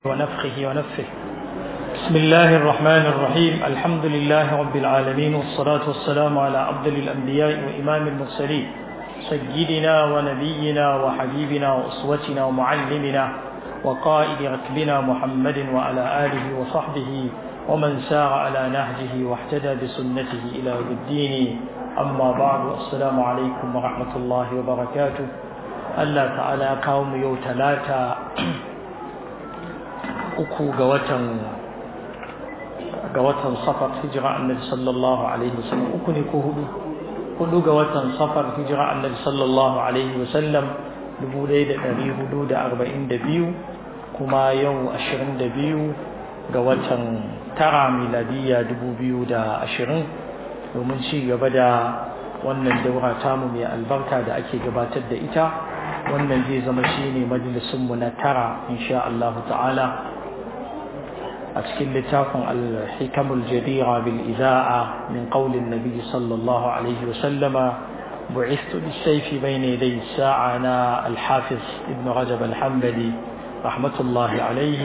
ونفخه ونفه بسم الله الرحمن الرحيم الحمد لله رب العالمين والصلاة والسلام على أفضل الأنبياء وإمام المرسلين سيدنا ونبينا وحبيبنا وأسوتنا ومعلمنا وقائد ركبنا محمد وعلى آله وصحبه ومن سار على نهجه واحتدى بسنته إلى يوم الدين أما بعد السلام عليكم ورحمة الله وبركاته الله تعالى قوم يوم ثلاثة uku ga watan ga watan safar hijira annabi sallallahu alaihi wasallam uku ne ko hudu hudu ga watan safar hijira annabi sallallahu alaihi wasallam dubu ɗaya da ɗari hudu da arba'in da biyu kuma yau ashirin da biyu ga watan tara miladiyya dubu biyu da ashirin domin ci gaba da wannan daura tamu mai albarka da ake gabatar da ita wannan zai zama shine majalisunmu na tara insha Allah ta'ala أتكل لتاكم الحكم الجديرة بالإذاعة من قول النبي صلى الله عليه وسلم بعثت بالسيف بين يدي الساعة أنا الحافظ ابن رجب الحنبلي رحمة الله عليه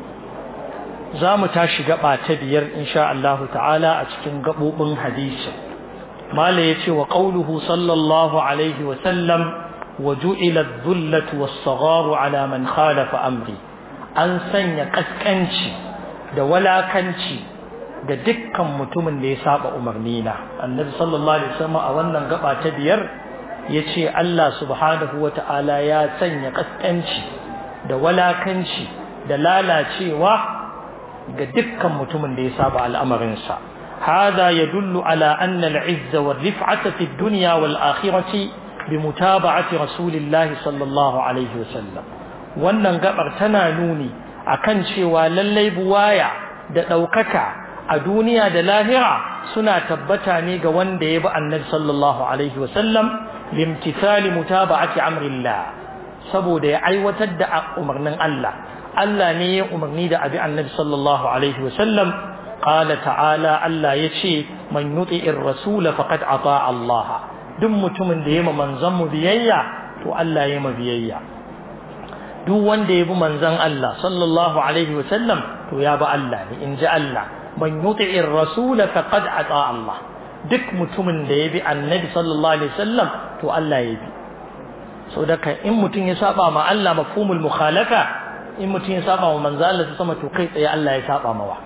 زام تاشي قبع تبير إن شاء الله تعالى أتكن قبوب حديث ما ليتي وقوله صلى الله عليه وسلم وجعل الذلة والصغار على من خالف أمري أنسن يقسكنشي da walakanci ga dukkan mutumin da ya saba umarnina annabi sallallahu alaihi wasallam a wannan gaba ta biyar yace Allah subhanahu wata'ala ya sanya kaskanci da walakanci da lalacewa ga dukkan mutumin da ya saba al'amarinsa hada yadullu ala anna al-izza wal rif'ata fi ad-dunya wal akhirati bi mutaba'ati rasulillahi sallallahu alaihi wasallam wannan gabar tana nuni akan cewa lallai buwaya da ɗaukaka a duniya da lahira suna tabbata ne ga wanda ya bi annabi sallallahu alaihi wasallam limtithali mutaba'ati amrillah saboda ya aiwatar da umarnin Allah Allah ne ya umarni da abi annabi sallallahu alaihi wasallam qala ta'ala Allah yace man yuti'ir rasula faqad ata Allah duk mutumin da ya ma manzon mu biyayya to Allah ya ma biyayya duk wanda ya bi manzon Allah sallallahu alaihi wasallam to ya bi Allah ne in ji Allah man yuti'ir rasul faqad ata Allah duk mutumin da ya bi annabi sallallahu alaihi wasallam to Allah ya bi so daga in mutum ya saba ma Allah mafhumul mukhalafa in mutum ya saba ma manzon Allah sama to kai tsaye Allah ya saba mawa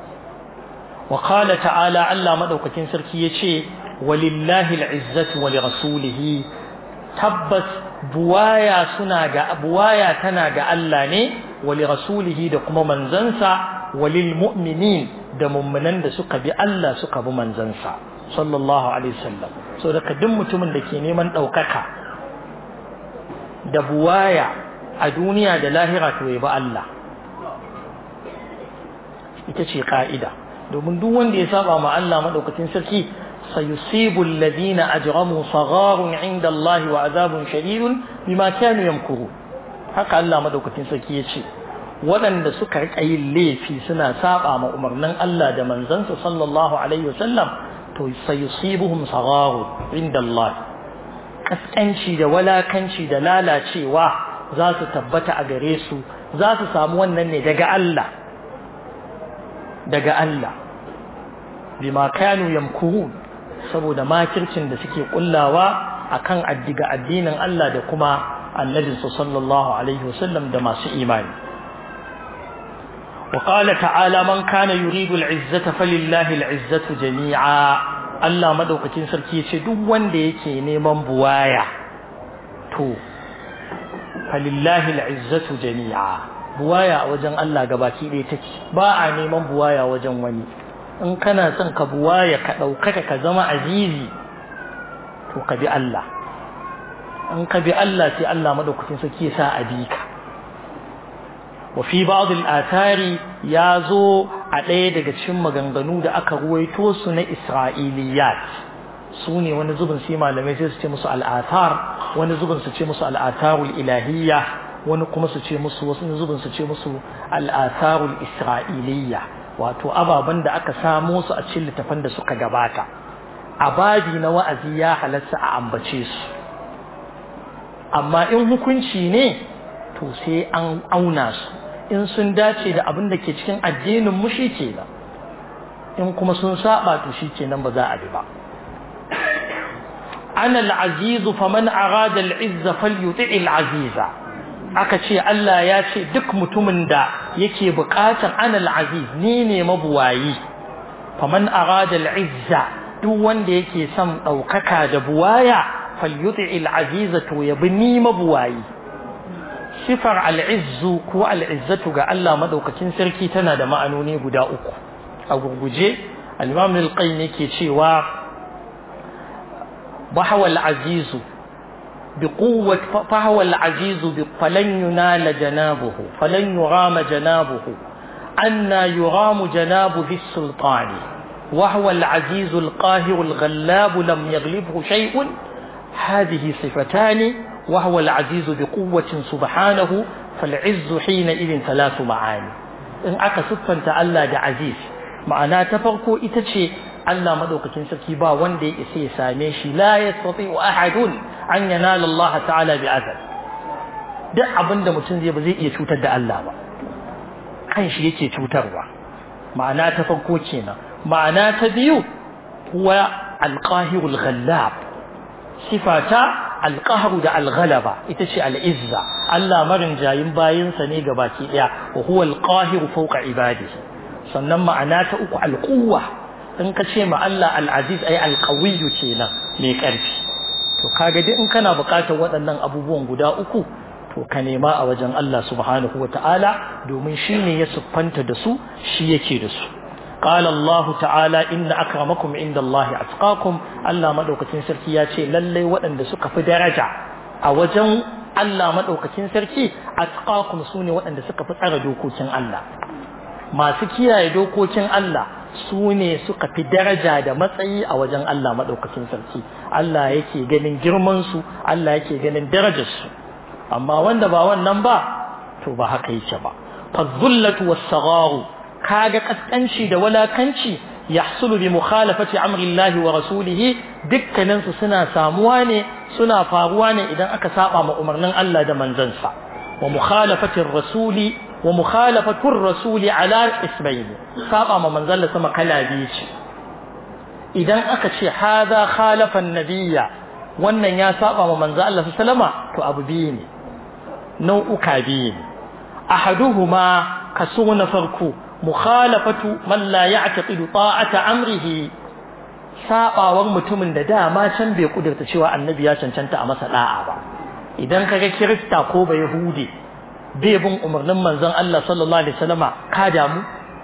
wa qala ta'ala Allah madaukakin sarki yace walillahi al'izzatu wa lirasulihi tabbas buwaya suna ga buwaya tana ga Allah ne wali rasulihi da kuma manzansa walil mu'minin da mummunan da suka bi Allah suka bi manzansa sallallahu alaihi wasallam so daga duk mutumin da ke neman ɗaukaka da buwaya a duniya da lahira to ya bi Allah ita ce ka'ida domin duk wanda ya saba ma Allah madaukakin sarki سيصيب الذين أجرموا صغار عند الله وعذاب شديد بما كانوا يمكرون haka Allah madaukakin sarki yace waɗanda suka rika yin laifi suna saba ma umarnin Allah da manzansa sallallahu alaihi wasallam to sayusibuhum sagharu inda Allah kaskanci da walakanci da lalacewa za su tabbata a gare su za su samu wannan ne daga Allah daga Allah bima kanu yamkurun saboda makircin da suke kullawa akan addiga addinin Allah da kuma annabinsa sallallahu alaihi wasallam da masu imani وقال تعالى من كان يريد العزة فلله العزة جميعا Allah madaukakin sarki yace duk wanda yake neman buwaya to falillahi al'izzatu jami'a buwaya a wajen Allah gabaki ɗaya take ba a neman buwaya wajen wani in kana son ka buwaya ka ɗaukaka ka zama azizi to ka bi Allah in ka bi Allah sai Allah madaukakin sarki ya sa a bi ka wa fi ba'd al-athari ya zo a ɗaya daga cikin maganganu da aka ruwaito su na Isra'iliyat su ne wani zubin sai malamai sai su ce musu al'athar wani zubin su ce musu al'atharul ilahiyya wani kuma su ce musu wasu zubin su ce musu al'atharul isra'iliyya wato ababen da aka samo su a cikin littafan da suka gabata a babi na wa'azi ya halatta a ambace su amma in hukunci ne to sai an auna su in sun dace da abin da ke cikin addinin mu shi kenan in kuma sun saba to shi kenan ba za a bi ba ana al-aziz faman arada al-izza falyuti al-aziza aka ce Allah ya ce duk mutumin da yake buƙatar ana al-aziz ni ne mabuwayi faman arada al-izza duk wanda yake son ɗaukaka da buwaya falyuti al-aziza to ya bi ni mabuwayi sifar al'izzu ko al'izzatu ga Allah maɗaukacin sarki tana da ma'anoni guda uku a gurguje al-imam al-qayyim yake cewa bahwa al-azizu bi quwwati fahwa al-azizu bi falan yunala janabuhu falan yurama janabuhu anna yuramu janabu fi sultani وهو العزيز القاهر الغلاب لم يغلبه شيء هذه صفتان وهو العزيز بقوة سبحانه فالعز حينئذ ثلاث معاني إن أكا سفن تألا دا عزيز معنى تفرقوا إتشي ألا مدوك تنسكي با وندي إسي ساميشي لا يستطيع أحد أن ينال الله تعالى بأذن duk abin da mutum zai ba zai iya cutar da Allah ba kan shi yake cutarwa ma'ana ta farko kenan ma'ana ta biyu huwa alqahirul ghallab sifata alqahru da alghalaba ita ce al'izza Allah marin jayin bayinsa ne ga baki daya wa huwa alqahiru fawqa ibadihi sannan ma'ana ta uku alquwa in ka ce ma Allah al'aziz ay alqawiyyu kenan mai karfi to kaga duk in kana buƙatar waɗannan abubuwan guda uku to ka nema a wajen Allah subhanahu wata'ala domin shi ne ya siffanta da su shi yake da su قال الله تعالى إن أكرمكم عند الله أتقاكم الله مدوكتين سركي ياتي للي وأن سك في درجة أوجن الله مدوكتين سركي أتقاكم سوني وأن سك في أردوكوتين الله ما سكيا يدوكوتين الله sune suka fi daraja da matsayi a wajen Allah maɗaukacin sarki Allah yake ganin girmansu Allah yake ganin darajarsu amma wanda ba wannan ba to ba haka yake ba fadhullatu was-sagharu kaga kaskanci da walakanci yahsulu bi mukhalafati amri Allah wa rasulih dukkanin su suna samuwa ne suna faruwa ne idan aka saba ma umarnin Allah da manzansa wa mukhalafati rasuli wa mukhalafatu rasuli ala ismail saba ma manzon sama kala biyu ce idan aka ce hadha khalafa an-nabiyya wannan ya saba ma manzon Allah sallama to abu biyu ne nau'uka biyu ne ahaduhuma kaso na farko mukhalafatu man la ya'taqidu ta'ata amrihi sabawar mutumin da dama can bai kudurta cewa annabi ya cancanta a masa da'a ba idan kaga kirista ko ba yahudi bai bin umarnin manzon Allah sallallahu alaihi wasallama ka damu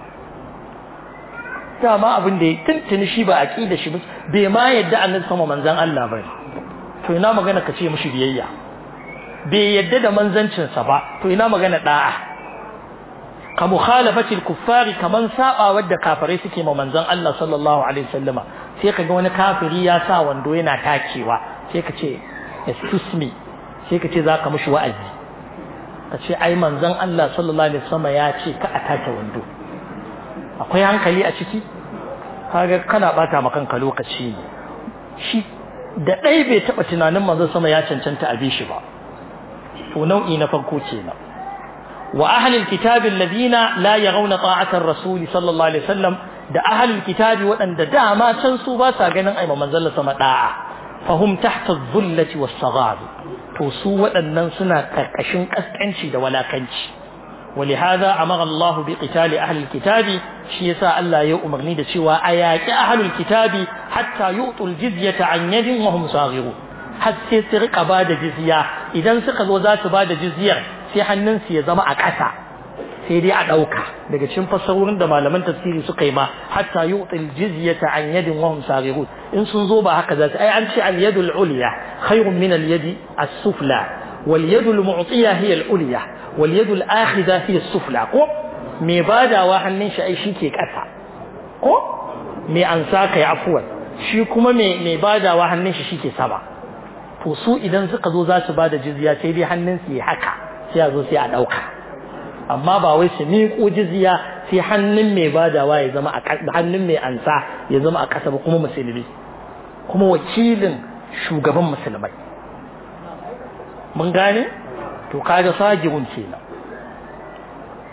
dama abin da ya tuntuni shi ba aqida shi bai ma yadda annabi sama manzon Allah ba to ina magana ka ce mishi biyayya bai yadda da manzancinsa ba to ina magana da'a ka mukhalafati al-kuffari kaman saba wadda kafirai suke ma manzon Allah sallallahu alaihi wasallama sai kaga wani kafiri ya sa wando yana takewa sai ka ce excuse me sai ka ce zaka mishi wa'azi ka ce ai manzon Allah sallallahu alaihi wasallama ya ce ka a take wando akwai hankali a ciki kaga kana bata ma kanka lokaci ne shi da dai bai taba tunanin manzon sama ya cancanta a bi shi ba to nau'i na farko kenan وأهل الكتاب الذين لا يرون طاعة الرسول صلى الله عليه وسلم da ahlul kitabi waɗanda dama can su ba sa ganin ai manzon sama da'a fahum tahta dhullati was-saghar to su waɗannan suna karkashin kaskanci da walakanci ولهذا أمر الله بقتال أهل الكتاب شيء يسا الله يؤمرني دا شوى أياك أهل الكتاب حتى يؤتوا الجزية عن يد وهم صاغرون حتى سرق بعد جزية إذا سقط ذات بعد جزية sai hannunsu ya zama a ƙasa sai dai a ɗauka daga cikin fassarorin da malaman tafsiri suka yi ma hatta yu'til jizyata an yadin wa hum saghirun in sun zo ba haka za su ai an ce al yadul ulya khairun min al yadi as sufla wal yadul mu'tiya hiya al ulya wal yadul akhidha hiya as sufla ko me badawa hannun shi ai shi ke ƙasa ko me an sa kai afwan shi kuma me me badawa hannun shi shike sama to su idan suka zo za su bada jizya sai dai hannun su yi haka sai a zo sai a ɗauka amma ba wai su miƙo jizya sai hannun mai badawa ya zama a hannun mai ansa ya zama a ƙasa ba kuma musulmi kuma wakilin shugaban musulmai mun gane to kaga sagirun kenan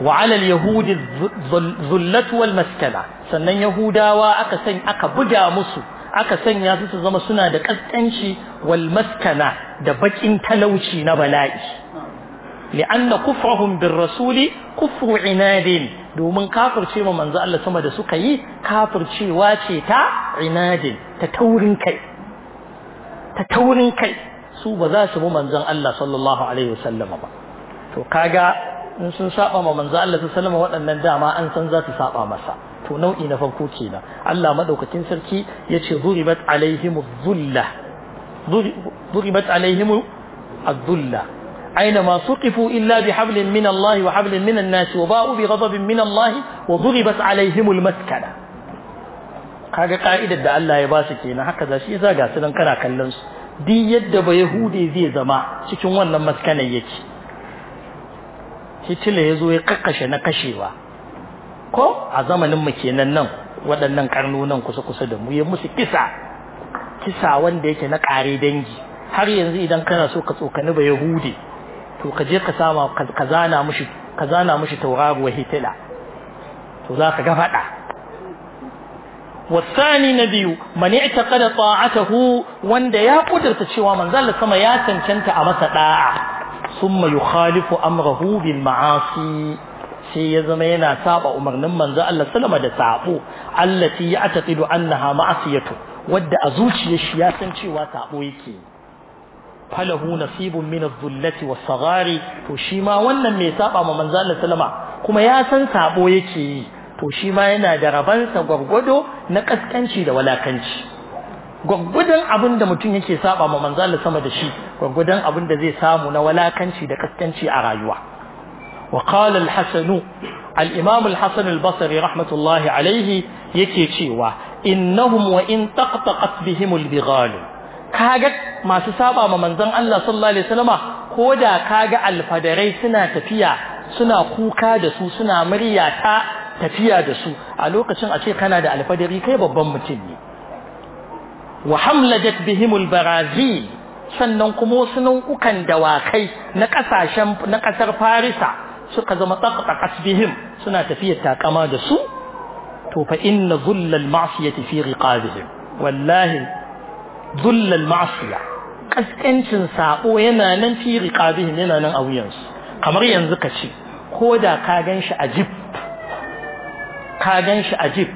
wa ala al-yahudi dhullatu wal maskana sannan yahudawa aka san aka buga musu aka sanya su su zama suna da kaskanci wal maskana da bakin talauci na bala'i li'anna kufrahum bir rasuli kufru inadin domin kafirce ma manzo Allah sama da suka yi kafircewa ce ta inadin ta taurin kai ta taurin kai su ba za su bi manzon Allah sallallahu alaihi wasallam ba to kaga in sun saba ma manzo Allah sallallahu alaihi waɗannan dama an san za su saba masa to nau'i na farko kenan Allah madaukakin sarki yace duribat alaihim dhulla duribat alaihim adh-dhulla أينما سقفوا إلا بحبل من الله وحبل من الناس وباءوا بغضب من الله وضربت عليهم المسكنة kaga ka'idar da Allah ya ba su kenan haka za shi yasa ga su nan kana kallon su duk yadda ba yahudi zai zama cikin wannan maskanar yake Hitler ya zo ya kakkashe na kashewa ko a zamanin mu kenan nan waɗannan karnunan kusa kusa da mu ya musu kisa kisa wanda yake na kare dangi har yanzu idan kana so ka tsokani ba yahudi to ka je ka sama ka zana mushi ka zana mushi tauraruwa hitila to za ka ga fada wasani na biyu man i'taqada ta'atahu wanda ya kudurta cewa manzon sama ya cancanta a masa da'a thumma yukhalifu amrahu bil ma'asi sai ya zama yana saba umarnin manzo Allah sallama da sabo allati ya'taqidu annaha ma'asiyatu wadda a zuciyar shi ya san cewa sabo yake falahu nasibun min adh-dhullati was-saghari to shi ma wannan mai saba ma manzo Allah sallama kuma ya san sabo yake yi to shi ma yana da rabansa gwargwado na kaskanci da walakanci gwargwadon abin da mutum yake saba ma manzo Allah sama da shi gwargwadon abin da zai samu na walakanci da kaskanci a rayuwa وقال الحسن الإمام الحسن البصري رحمة الله عليه يكي تشيوا إنهم وإن طقطقت بهم البغال كاغت ما سسابا ما منزن الله صلى الله عليه وسلم كودا كاغا الفدري سنا تفيا سنا كوكا دسو سنا مريا تا tafiya da su a lokacin a ce kana da alfadari kai babban mutum ne wa hamlajat bihimul barazi sannan kuma wasu nau'ukan dawakai na kasashen na kasar farisa suka zama taqtaqat bihim suna tafiyar takama da su to fa inna dhullal ma'siyati fi riqabihim wallahi dhullal ma'siya kaskancin sabo yana nan fi riqabihim yana nan a wuyansu kamar yanzu ka ce ko da ka ganshi a jib ka ganshi a jib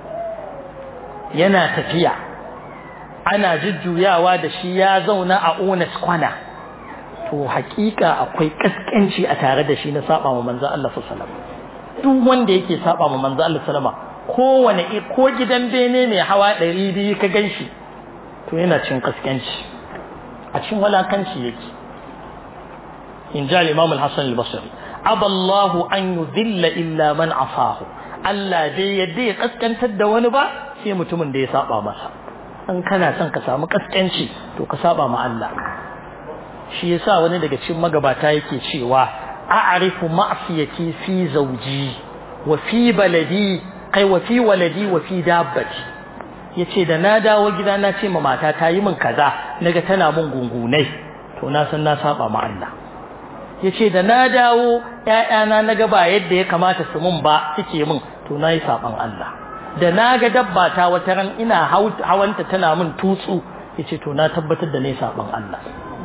yana tafiya ana jujjuyawa da shi ya zauna a onas kwana to hakika akwai kaskanci a tare da shi na saba wa manzo Allah sallallahu duk wanda yake saba wa manzo Allah sallama kowane ko gidan bene mai hawa 200 ka ganshi to yana cin kaskanci a cikin walakanci yake in ja al-imam al-hasan al-basri aballahu an yudilla illa man asahu Allah dai yadda ya kaskantar da wani ba sai mutumin da ya saba masa in kana son ka samu kaskanci to ka saba ma Allah shi yasa wani daga cikin magabata yake cewa a'rifu ma'siyati fi zawji wa fi baladi kai wa fi waladi wa fi dabbati yace da na dawo gida na ce ma mata ta yi min kaza naga tana min gungunai to na san na saba ma Allah yace da na dawo ƴaƴana naga ba yadda ya kamata su mun ba suke min to nayi saban Allah da na ga dabba ta wata ran ina hawanta tana min tutsu yace to na tabbatar da ne saban Allah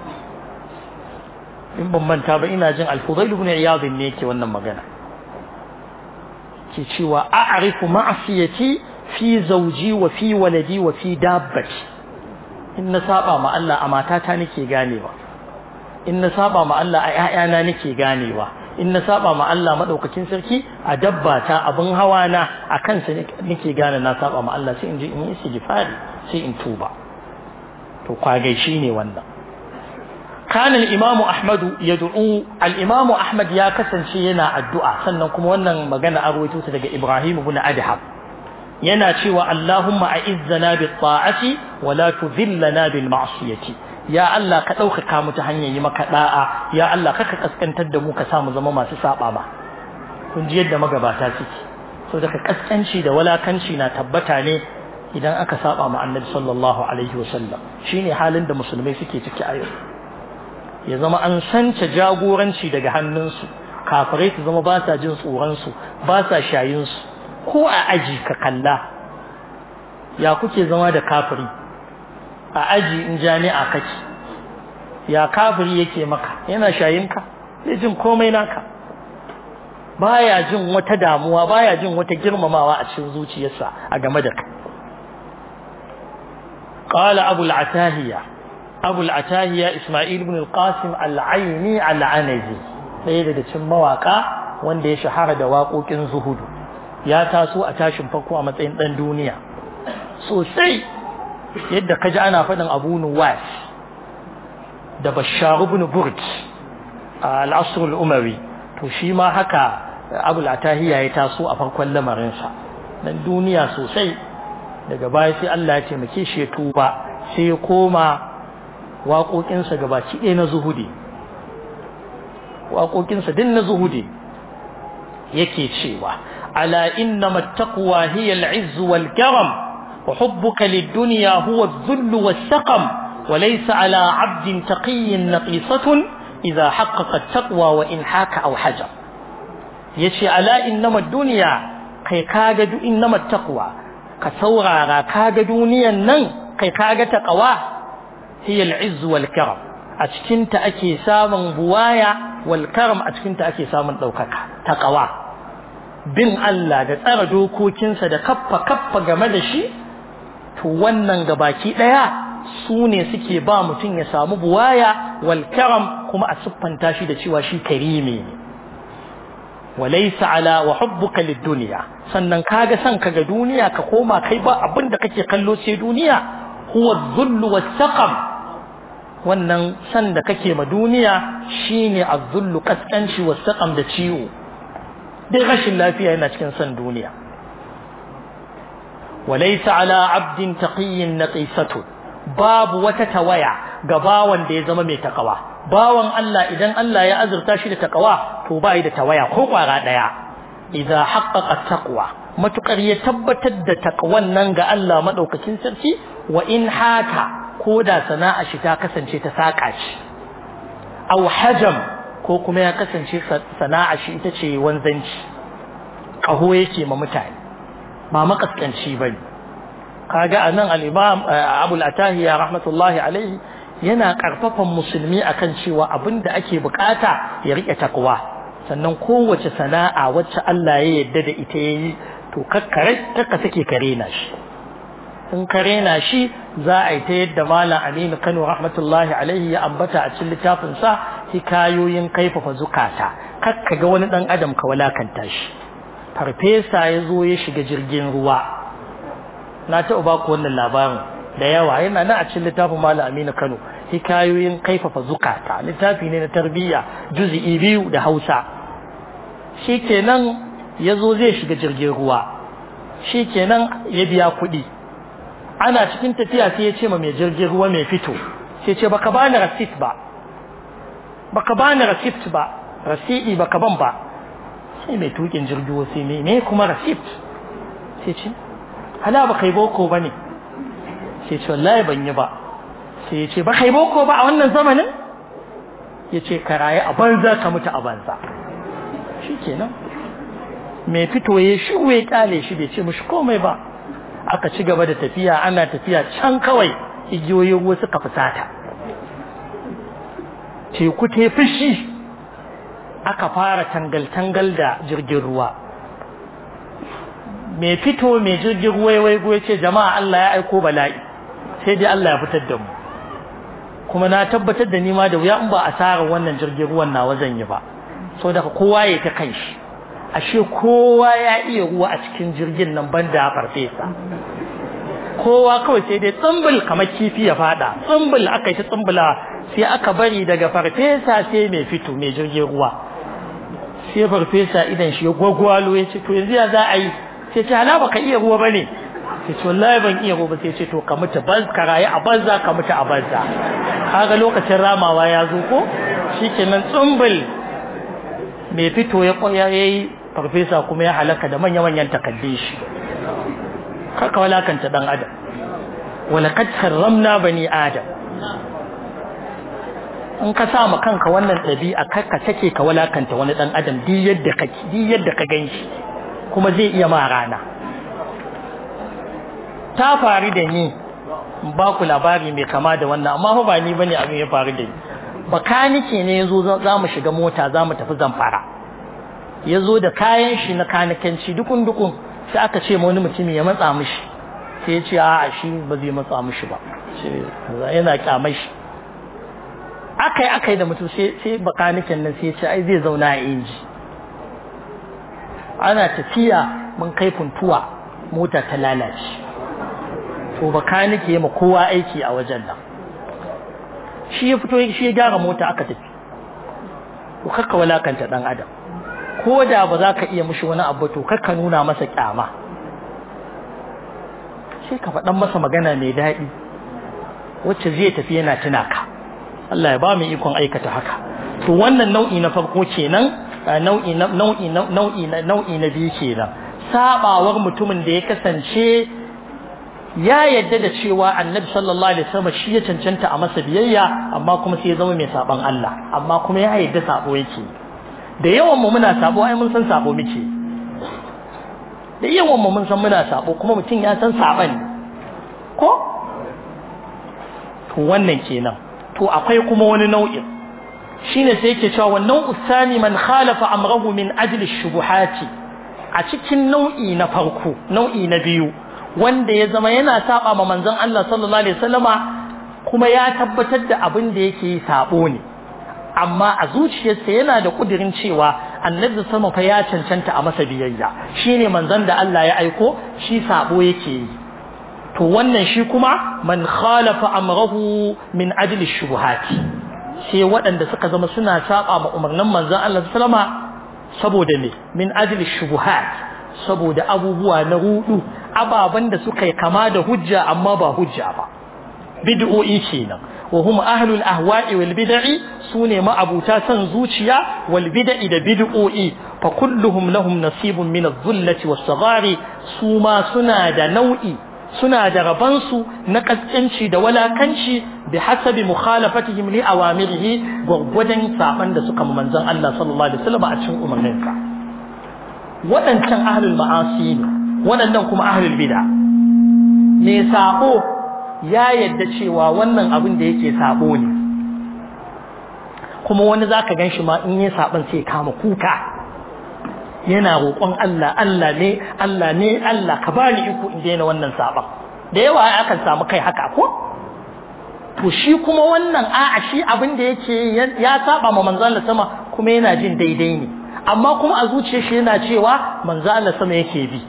in ban manta ba ina jin al-Fudail ibn Iyad ne yake wannan magana ke cewa a'rifu ma'siyati fi zawji wa fi waladi wa fi dabbati in na saba ma Allah a matata nake ganewa in na saba ma Allah a ƴaƴana nake ganewa in na saba ma Allah madaukakin sarki a dabba ta abin hawa na a kansa nake gane na saba ma Allah sai in ji in yi istighfari sai in tuba to kwagai shine wannan كان الإمام أحمد يدعو الإمام أحمد يا كسن شينا الدعاء سنن كما wannan magana a rawaito ta daga Ibrahim ibn Adham yana cewa Allahumma a'izzana bit ta'ati wa la tudhillana bil ma'siyati ya Allah ka ɗaukaka mu ta hanyar yi maka da'a ya Allah ka kaskantar da mu ka sa mu zama masu saba ma kun ji yadda magabata suke so daga kaskanci da walakanci na tabbata ne idan aka saba ma Annabi sallallahu alaihi wasallam shine halin da musulmai suke ciki a yau ya zama an sance jagoranci daga hannunsu kafirai su zama ba sa jin tsoronsu ba sa shayinsu ko a aji ka kalla ya kuke zama da kafiri a aji in jami'a kake ya kafiri yake maka yana shayinka zai jin komai naka baya jin wata damuwa baya jin wata girmamawa a cikin zuciyarsa a game da kai qala abu al-atahiya abu al-atahiya isma'il ibn al-qasim al-aini al-anazi ɗaya daga cikin mawaka wanda ya shahara da waƙoƙin zuhudu ya taso a tashin farko a matsayin ɗan duniya sosai yadda ka ji ana faɗin abu nuwas da bashar ibn burj a al'asr al-umawi to shi ma haka abu al-atahiya ya taso a farkon lamarinsa dan duniya sosai daga baya sai Allah ya taimake shi ya tuba sai ya koma waƙoƙinsa gabaki ɗaya na zuhudi waƙoƙinsa din na zuhudi yake cewa ala innama taqwa hiya al-izz wal karam wa hubbuka lid-dunya huwa adh-dhull was-saqam wa laysa ala 'abdin taqiyyin naqisatun idha haqqaqa at-taqwa wa in haka aw hajar yace ala innama ad-dunya kai kaga du innama taqwa ka saurara kaga duniyan nan kai kaga taqwa hiya al-izz wal karam a cikin ta ake samun buwaya wal karam a cikin ta ake samun daukaka taqwa bin Allah da tsara dokokinsa da kaffa kaffa game da shi to wannan gabaki daya su ne suke ba mutum ya samu buwaya wal karam kuma a siffanta shi da cewa shi karimi ne walaysa ala wa hubbuka lid dunya sannan kaga san ka ga duniya ka koma kai ba abin da kake kallo sai duniya huwa dhullu was-saqam wannan san da kake ma duniya shine az-zullu kaskanci was-saqam da ciwo dai rashin lafiya yana cikin san duniya walaysa ala abdin taqiyyin naqisatu babu wata tawaya ga bawan da ya zama mai takawa bawan Allah idan Allah ya azurta shi da takawa to ba da tawaya ko kwara daya idza haqqaqa taqwa matukar ya tabbatar da takwan nan ga Allah madaukakin sarki wa in haka ko da sana'a shi ta kasance ta saka shi aw hajam ko kuma ya kasance sana'a shi ita ce wanzanci kaho yake ma mutane ba makaskanci bane kaga anan al-imam Abu al-Atahiya rahmatullahi alaihi yana karfafan musulmi akan cewa abinda ake bukata ya rike takwa sannan kowace sana'a wacce Allah ya yarda da ita yayi to kakkare kakka sake kare na shi in kare na shi za a yi ta yadda malam Aminu Kano rahmatullahi alaihi ya ambata a cikin littafin sa hikayoyin kaifafa zukata kakka ga wani dan adam ka walakanta shi farfesa ya zo ya shiga jirgin ruwa na taɓa ba ku wannan labarin da yawa yana nan a cikin littafin malam Aminu Kano hikayoyin kaifafa zukata littafi ne na tarbiyya juz'i biyu da Hausa shikenan yazo zai shiga jirgin ruwa shikenan ya biya kuɗi ana cikin tafiya sai ya ce ma mai jirgin ruwa mai fito sai ce baka bani receipt ba baka bani receipt ba rasidi baka ban ba sai mai tukin jirgin ruwa sai me ne kuma receipt sai ce hala baka yi boko bane sai ce wallahi ban yi ba sai ya ce ba kai boko ba a wannan zamanin ya ce ka rayu a banza ka mutu a banza shi kenan mai fito ya shi ya kyale shi bai ce mushi komai ba aka ci gaba da tafiya ana tafiya can kawai igiyoyin ruwa suka fusata teku ta fushi aka fara tangal-tangal da jirgin ruwa mai fito mai jirgin ruwa ya waigo ya ce jama'a Allah ya aiko bala'i sai dai Allah ya fitar da mu kuma na tabbatar da ni ma da wuya in ba asarar wannan jirgin ruwan nawa zan yi ba so daga kowa ya ta kanshi ashe kowa ya iya ruwa a cikin jirgin nan banda farfesa kowa kawai sai dai tsumbul kamar kifi ya fada tsumbul aka yi ta tsumbula sai aka bari daga farfesa sai mai fito mai jirgin ruwa sai farfesa idan shi ya gwagwalo ya ce to yanzu ya za a yi sai ce hala baka iya ruwa bane sai ce wallahi ban iya ruwa sai ce to ka mutu ban ka rayu a banza ka mutu a banza kaga lokacin ramawa ya zo ko shikenan tsumbul mai fito ya koya yayi farfesa kuma ya halaka da manya manyan takaddun shi kaka walakanta dan adam walaqad karramna bani adam in ka sa ma kanka wannan ɗabi'a ka take ka walakanta wani ɗan adam duk yadda ka duk yadda ka gan shi kuma zai iya ma rana ta faru da ni ba ku labari mai kama da wannan amma ba ni bane abin ya faru da ni bakanike ne yazo za mu shiga mota za mu tafi zamfara yazo da kayan shi na kanikanci dukun dukun sai aka ce wani mutumi ya matsa mishi sai ya ce a'a shi ba zai matsa mishi ba yana kyamai shi akai akai da mutum sai sai bakaniken nan sai ya ce ai zai zauna a inji ana tafiya mun kai funtuwa mota ta lalace to bakanike ya ma kowa aiki a wajen nan shi ya fito shi ya gyara mota aka tafi to kakka walakanta dan adam ko da ba za ka iya mushi wani abu to kakka nuna masa kyama sai ka faɗan masa magana mai daɗi wacce zai tafi yana tuna ka Allah ya ba mu ikon aikata haka to wannan nau'i na farko kenan nau'i na nau'i na nau'i na nau'i na biyu kenan sabawar mutumin da ya kasance ya yadda da cewa annabi sallallahu alaihi wasallam shi ya cancanta a masa biyayya amma kuma sai ya zama mai saban Allah amma kuma ya yadda sabo yake da yawan mu muna sabo ai mun san sabo muke da yawan mu mun san muna sabo kuma mutum ya san saban ko to wannan kenan to akwai kuma wani nau'in shine sai yake cewa wannan usani man khalafa amrahu min ajli shubuhati a cikin nau'i na farko nau'i na biyu wanda ya zama yana saba ma manzon Allah sallallahu alaihi wasallama kuma ya tabbatar da abin da yake yi sabo ne amma a zuciyarsa yana da kudirin cewa annabi sama fa ya cancanta a masa biyayya shine manzon da Allah ya aiko shi sabo yake yi to wannan shi kuma man khalafa amrahu min ajli shubuhati sai waɗanda suka zama suna saba ma umarnin manzon Allah sallama saboda ne min ajli shubuhat saboda abubuwa na rudu ababan da suka yi kama da hujja amma ba hujja ba bid'o'i kenan wa hum ahlul ahwa'i wal bid'i sune ma'abuta san zuciya wal bid'i da bid'o'i fa kulluhum lahum nasibun min adh-dhullati was-saghari suma suna da nau'i suna da rabansu na kaskanci da walakanci bi hasabi mukhalafatihim li awamirihi gwaggwadon saban da suka manzon Allah sallallahu alaihi wasallam a cikin umarninsa waɗancan ahlul ma'asi ne waɗannan kuma ahlul bid'a me sabo ya yadda cewa wannan abin da yake sabo ne kuma wani zaka ganshi ma in yayi saban sai kama kuka yana roƙon Allah Allah ne Allah ne Allah ka bani iko in daina wannan saban da yawa akan samu kai haka ko to shi kuma wannan a'a shi abin da yake ya saba ma manzon Allah sama kuma yana jin daidai ne amma kuma a zuciyar shi yana cewa manzon Allah sama yake bi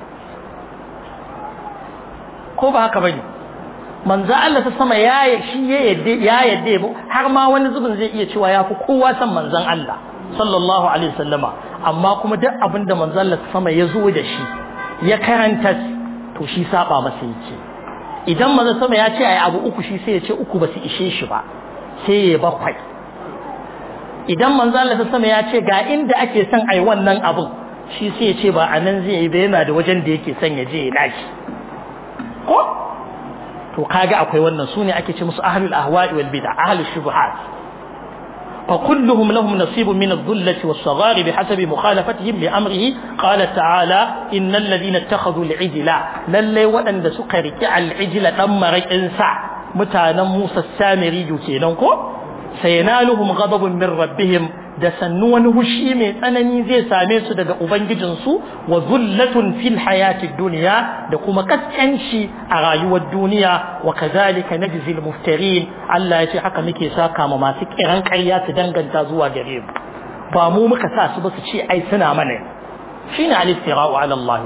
ko ba haka bane manzo Allah ta sama ya shi ya yadda ya yadda har ma wani zubin zai iya cewa yafi kowa san manzon Allah sallallahu alaihi wasallama amma kuma duk abin da manzo Allah ta sama ya zo da shi ya karanta to shi saba masa yake idan manzo sama ya ce ai abu uku shi sai ya ce uku ba su ishe shi ba sai ya bakwai idan manzo Allah ta sama ya ce ga inda ake son ai wannan abun shi sai ya ce ba anan zai yi ba yana da wajen da yake son ya je ya dashi ko to kaga akwai wannan sune ake ce musu ahlul ahwa'i wal bid'a ahlus shubuhat fa kulluhum lahum nasibun min adh-dhullati was-saghari bihasabi mukhalafatihim li amrihi qala ta'ala innal ladina ittakhadhu al-ijla lalle wadanda suka riki al-ijla dan marakin sa mutanen Musa Samiri kenan ko sayanaluhum ghadabun min rabbihim da sannu wani hushi mai tsanani zai same su daga ubangijinsu wa zullatun fil hayatid dunya da kuma kaskanci a rayuwar duniya wa kazalika najzi al muftarin Allah ya ce haka muke saka ma masu kiran ƙarya su danganta zuwa gare mu ba mu muka sa su ba su ce ai suna mana shine al-istira'u ala Allah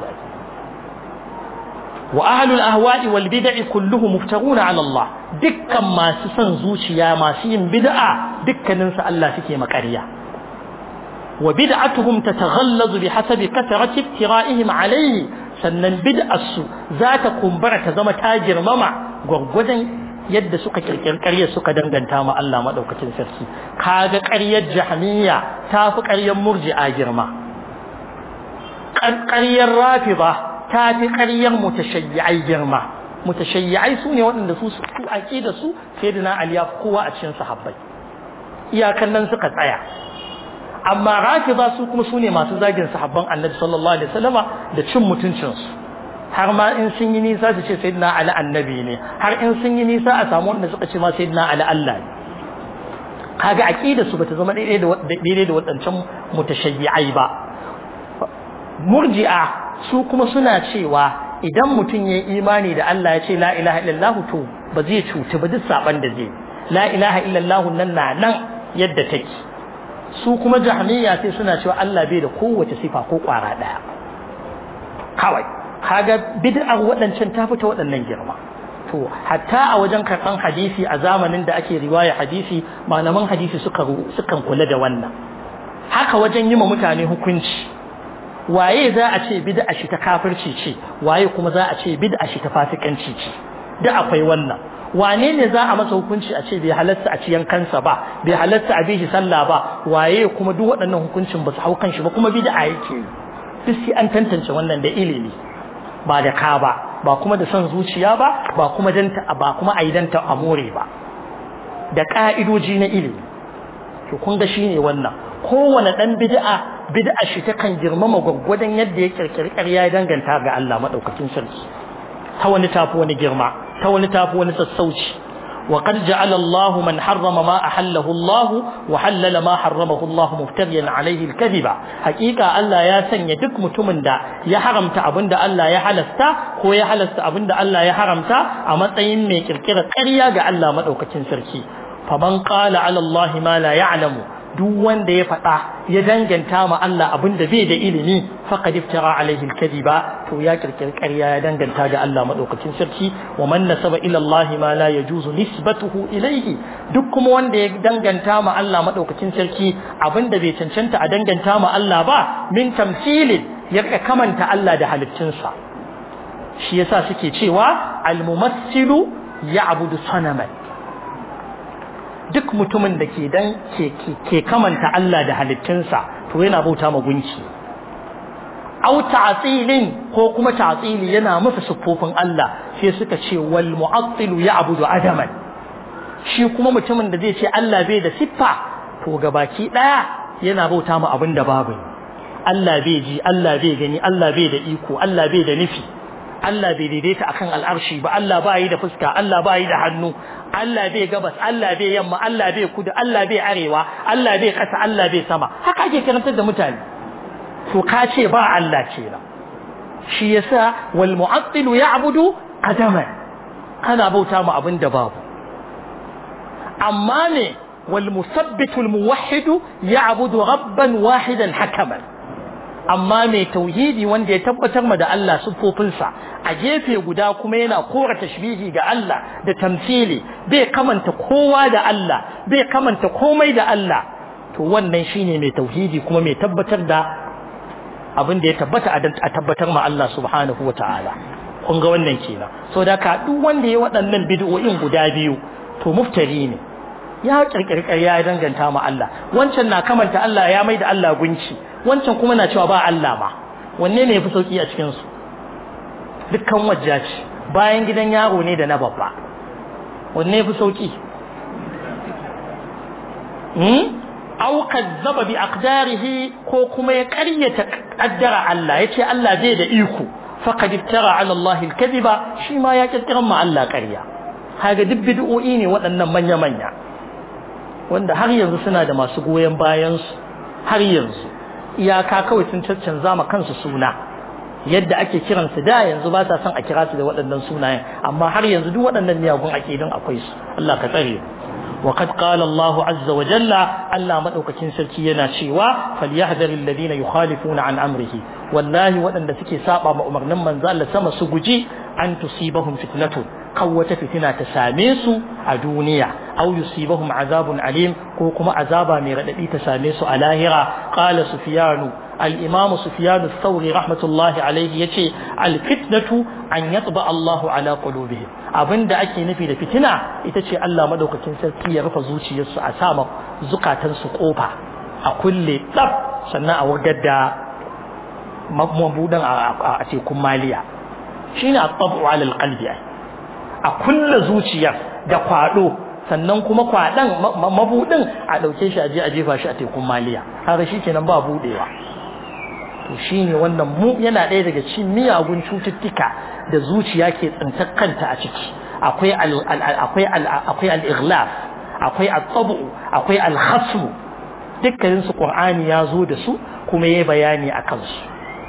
wa ahlul ahwa'i wal bid'i kulluhum muftaruna ala Allah dukkan masu son zuciya masu yin bid'a dukkanin su Allah suke makariya wa bid'atuhum tataghallazu bihasabi kathrati ibtira'ihim alayhi sannan bid'arsu za ta kumbura ta zama ta girmama gwaggwadon yadda suka kirkir ƙaryar suka danganta ma Allah madaukakin sarki kaga ƙaryar jahmiya ta fi ƙaryar murji'a girma ƙaryar rafida ta fi ƙaryar mutashayyi'ai girma mutashayyi'ai su ne waɗanda su su aqida su sayyidina ali ya kowa a cikin sahabbai iyakan nan suka tsaya amma rafida su kuma sune masu zagin sahabban annabi sallallahu alaihi wasallama da cin mutuncin su har ma in sun yi nisa su ce sayyidina ali annabi ne har in sun yi nisa a samu wanda suka ce ma sayyidina ali Allah ne kaga aqida su bata zama daidai da daidai da wadancan mutashayyi'ai ba murji'a su kuma suna cewa idan mutum ya imani da Allah ya ce la ilaha illallah to ba zai cuci ba duk saban da zai la ilaha illallah nan na nan yadda take su kuma jahmiya sai suna cewa Allah bai da kowace sifa ko kwara daya kawai kaga bid'ar waɗancan ta fita waɗannan girma to hatta a wajen karɓan hadisi a zamanin da ake riwaya hadisi malaman hadisi suka sukan kula da wannan haka wajen yi ma mutane hukunci waye za a ce bid'a shi ta kafirci ce waye kuma za a ce bid'a shi ta fasikanci ce da akwai wannan wane ne za a masa hukunci a ce bai halatta a ciyan kansa ba bai halatta a bishi sallah ba waye kuma duk waɗannan hukuncin ba su hau kanshi ba kuma bid'a yake duk sai an tantance wannan da ilimi ba da ka ba ba kuma da son zuciya ba ba kuma danta ba kuma a yi danta a more ba da ka'idoji na ilimi to kun ga shine wannan kowane dan bid'a bid'a shi ta kan girmama gwaggwadon yadda ya kirkiri ƙarya ya danganta ga Allah madaukakin sarki ta wani tafi wani girma ta wani tafi wani sassauci وقد جعل الله من حرم ما أحله الله وحلل ما حرمه الله مفتريا عليه الكذب حقيقة الله يا سن يدك متمن دا يا حرمت أبن دا الله يا حلستا هو يا حلست أبن دا الله يا حرمتا أما تين مي كركرة قرية جا الله مدعوك سركي فمن قال على الله ما لا يعلم duk wanda ya faɗa ya danganta ma Allah abin da bai da ilimi faqad iftara alaihi alkadiba to ya kirkiri ƙarya ya danganta ga Allah madaukakin sarki wa man nasaba ila Allah ma la yajuzu nisbatuhu ilayhi duk kuma wanda ya danganta ma Allah madaukakin sarki abin da bai cancanta a danganta ma Allah ba min tamsilin ya kamanta Allah da halittunsa shi yasa suke cewa almumassilu ya'budu sanaman duk mutumin da ke dan ke kamanta Allah da halittunsa to yana bauta ma gunki aw ta'tilin ko kuma ta'tili yana masa siffofin Allah sai suka ce wal mu'attilu ya'budu adaman shi kuma mutumin da zai ce Allah bai da siffa to gabaki daya yana bauta ma abin da babu Allah bai ji Allah bai gani Allah bai da iko Allah bai da nufi Allah bai daidaita akan al'arshi ba Allah ba yi da fuska Allah ba yi da hannu Allah bai gabas Allah bai yamma Allah bai kudu Allah bai arewa Allah bai kasa Allah bai sama haka ake karantar da mutane to ka ce ba Allah ce na shi yasa wal mu'attilu ya'budu adaman kana bauta mu abin da babu amma ne wal musabbitu al muwahhidu ya'budu rabban wahidan hakaman amma mai tauhidi wanda ya tabbatar ma da Allah siffofinsa a gefe guda kuma yana kora tashbihi ga Allah da tamthili bai kamanta kowa da Allah bai kamanta komai da Allah to wannan shine mai tauhidi kuma mai tabbatar da abin da ya tabbata a tabbatar ma Allah subhanahu wataala kun ga wannan kenan so da ka duk wanda ya waɗannan bid'o'in guda biyu to muftari ne ya kirkiri ya danganta ma Allah wancan na kamanta Allah ya mai da Allah gunci wancan kuma na cewa ba Allah ma wanne ne yafi sauki a cikin su dukkan wajja ce bayan gidan yaro ne da na babba wanne yafi sauki hmm aw kazzaba bi aqdarihi ko kuma ya ƙaryata qaddara Allah yace Allah bai da iko faqad iftara ala Allah al-kadhiba shi ma ya kirkiran ma Allah ƙarya kaga duk bid'o'i ne waɗannan manya manya wanda har yanzu suna da masu goyen bayan su har yanzu iyaka kawai sun caccanza ma kansu suna yadda ake kiran su da yanzu ba sa son a kira su da waɗannan sunayen amma har yanzu duk waɗannan miyagun akidun akwai su Allah ka tsare وقد قال الله عز وجل ألا مدوكين سلكي ينا شيوا فليحذر الذين يخالفون عن أمره والله وأن سكي سابا مأمرنا من زال سما سجي أن تصيبهم فتنة قوة فتنة تساميس الدنيا أو يصيبهم عذاب عليم كوكما عذابا مردئي تساميس الاهرة قال سفيان الإمام سفيان الثوري رحمة الله عليه يتي الفتنة أن يطبع الله على قلوبهم abin da ake nufi da fitina ita ce Allah madaukakin sarki ya rufe zuciyarsu a sama zukatansu kofa a kulle tsaf sannan a wagar da mabudan a tekun maliya shine at-tabu ala al-qalbi a kulle zuciyar da kwado sannan kuma kwaɗan mabuɗin a ɗauke shi a je a jefa shi a tekun maliya har shi kenan ba buɗewa to shine wannan mu yana ɗaya daga cikin miyagun cututtuka da zuciya ke tsintar kanta a ciki akwai akwai akwai al-ighlaf akwai at-tabu akwai al-khasm dukkanin su qur'ani ya zo da su kuma yayi bayani akan su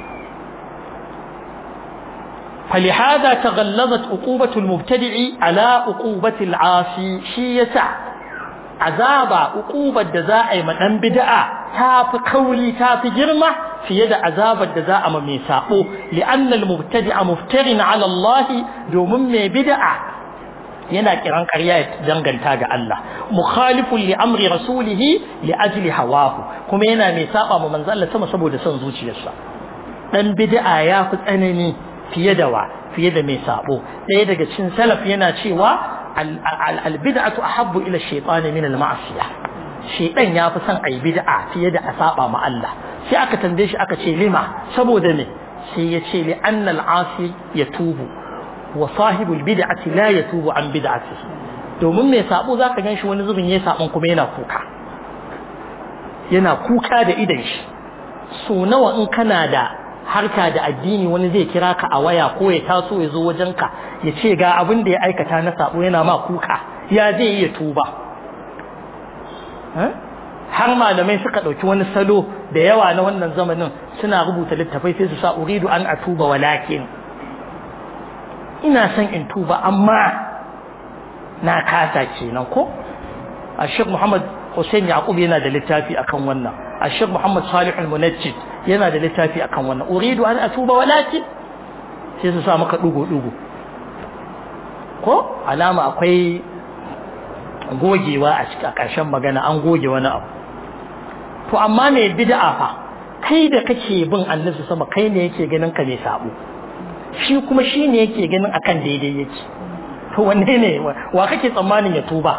فلهذا تغلظت عقوبة المبتدع على عقوبة العاصي شي يسع عذاب عقوبة دزاء من بدعة تاف قولي تاف جرمة في يد عذاب الدزاء من ميساقه لأن المبتدع مفتر على الله دوم من بدعة yana kiran ƙarya ya danganta ga Allah mukhalifun li amri rasulihi li ajli hawahu kuma yana mai saba ma manzo Allah sama saboda son zuciyarsa dan bid'a ya fi tsanani fiye da wa fiye da mai sabo ɗaya daga cikin salaf yana cewa al-bid'atu ahabbu ila shaytani min al-ma'siyah shaytan ya fi son ai bid'a fiye da a saba ma Allah sai aka tambaye shi aka ce lima saboda me sai ya ce li anna al-asi yatubu wa sahibul bid'ati la yatubu an bid'atihi domin mai sabo zaka ganshi wani zubin yayi sabon kuma yana kuka yana kuka da idan shi so nawa in kana da harka da addini wani zai kira ka a waya ko ya taso ya zo wajenka ya ce ga abin da ya aikata na sabo yana ma kuka ya zai iya tuba har malamai suka ɗauki wani salo da yawa na wannan zamanin suna rubuta littafai sai su sa uridu an atuba walakin ina son in tuba amma na kasa kenan ko a Muhammad Hussein Yaqub yana da littafi akan wannan الشيخ محمد صالح المنجد yana da littafi akan wannan uridu an atuba walakin sai su sa maka dugo dugo ko alama akwai gogewa a cikin ƙarshen magana an goge wani abu to amma me bid'a fa kai da kake bin annabi sama kai ne yake ganin ka mai sabo shi kuma shi ne yake ganin akan daidai yake to wanne ne wa kake tsammanin ya tuba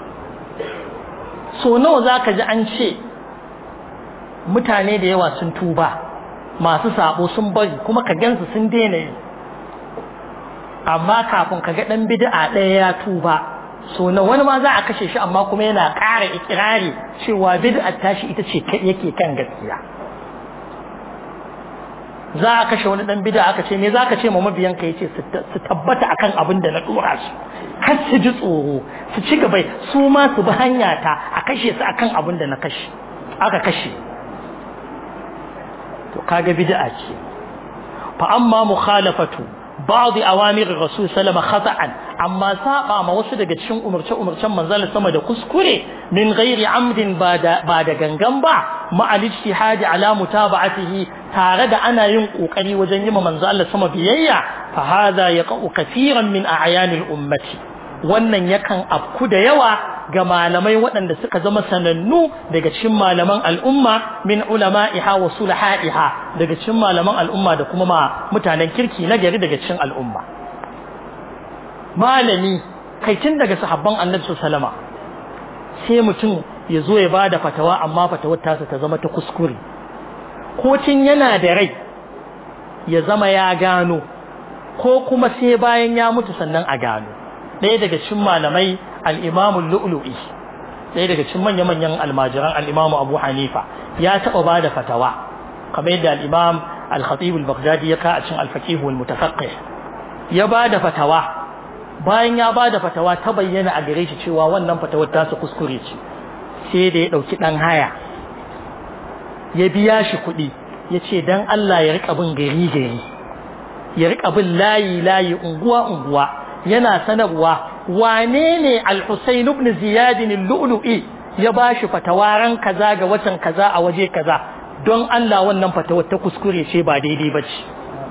so nawa zaka ji an ce mutane da yawa sun tuba masu sabo sun bari kuma ka gansu sun daina yi amma kafin ka ga dan bid'a ɗaya ya tuba so na wani ma za a kashe shi amma kuma yana ƙara ikirari cewa bid'a tashi ita ce yake kan gaskiya za a kashe wani dan bid'a aka ce me za ka ce ma mabiyan ka yace su tabbata akan abin da na dora su kar su ji tsoro su ci gaba su ma su bi hanya ta a kashe su akan abin da na kashe aka kashe to kaga bid'a ce fa amma mukhalafatu ba'd awamir rasul sallama khata'an amma saba ma wasu daga cikin umurce umurcen manzal sama da kuskure min ghairi amdin ba da ba da gangan ba ma al ijtihadi ala mutaba'atihi tare da ana yin kokari wajen yi ma manzal sama biyayya fa hadha yaqa'u kaseeran min a'yanil ummati wannan yakan afku da yawa ga malamai waɗanda suka zama sanannu daga cikin malaman al'umma min ulama'iha wa sulaha'iha daga cikin malaman al'umma da kuma ma mutanen kirki na gari daga cikin al'umma malami kai tun daga sahabban annabi sallama sai mutum ya zo ya bada fatawa amma fatawar tasa ta zama ta kuskure ko tun yana da rai ya zama ya gano ko kuma sai bayan ya mutu sannan a gano ɗaya daga cikin malamai al'imamun lu'lu'i ɗaya daga cikin manya-manyan almajiran al'imamu abu hanifa ya taɓa ba da fatawa kamar yadda al'imam al-khatib al-baghdadi ya ka a cikin al-faqihu al-mutafaqqih ya ba da fatawa bayan ya ba da fatawa ta bayyana a gare shi cewa wannan fatawar ta su kuskure ce sai da ya ɗauki ɗan haya ya biya shi kuɗi ya ce don Allah ya riƙa bin gari gari ya riƙa bin layi layi unguwa unguwa yana sanarwa wane ne al-Husayn ibn Ziyad al-Lu'lu'i ya bashi fatawaran kaza ga watan kaza a waje kaza don Allah wannan fatawar ta kuskure ce ba daidai bace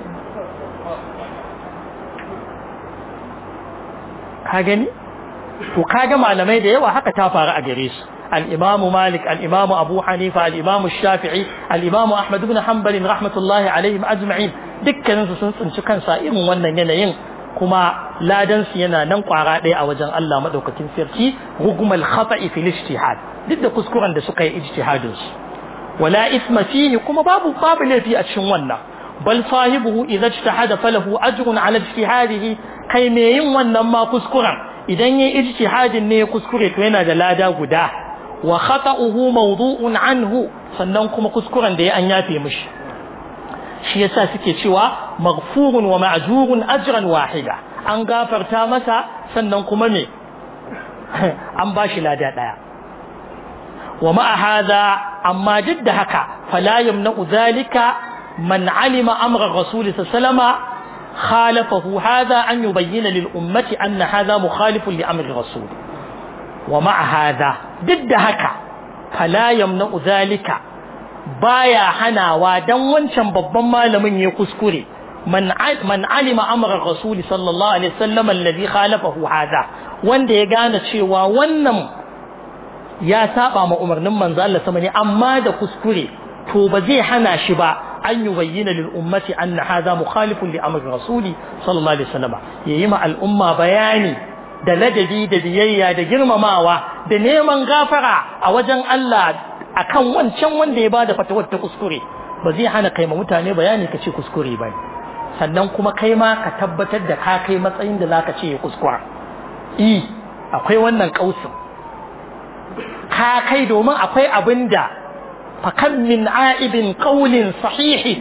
ka gani to kaga malamai da yawa haka ta faru a gare su al-Imam Malik al-Imam Abu Hanifa al-Imam Shafi'i al-Imam Ahmad ibn Hanbal rahmatullahi alaihim ajma'in dukkaninsu sun tsinci kansa irin wannan yanayin kuma ladansu yana nan kwara ɗaya a wajen Allah maɗaukakin sarki rugumul khata'i fil ijtihad duk da kuskuren da suka yi ijtihadin su wala isma fihi kuma babu babu laifi a cikin wannan bal sahibuhu idza ijtahada falahu ajrun ala ijtihadihi kai me yin wannan ma kuskuren idan yayi ijtihadin ne ya kuskure to yana da lada guda wa khata'uhu mawdu'un anhu sannan kuma kuskuren da ya an yafe mishi shi yasa suke cewa maghfurun wa ma'jurun ajran wahida an gafarta masa sannan kuma me an bashi lada daya wa ma'a hadha amma duk da haka fala yamna'u dhalika man alima amra rasul sallallahu خالفه هذا أن يبين للأمة أن هذا مخالف لأمر الرسول ومع هذا ضد هكا فلا يمنع ذلك بايا حنا ودن wancan babban malamin ya kuskure man man alima amra rasul sallallahu alaihi wasallam alladhi khalafahu hada wanda ya gane cewa wannan ya saba ma umarnin manzo Allah sama ne amma da kuskure to ba zai hana shi ba an yi bayyana lil ummati anna hadha mukhalifun li amri rasuli sallallahu alaihi wasallam yayi ma al'umma bayani da ladabi da biyayya da girmamawa da neman gafara a wajen Allah akan wancan wanda ya bada fatawar ta kuskure ba zai hana kai ma mutane bayani ka ce kuskure ba sannan kuma kai ma ka tabbatar da ka kai matsayin da zaka ce ya kuskura i akwai wannan kausin ka kai domin akwai abinda فكم من عائب قول صحيح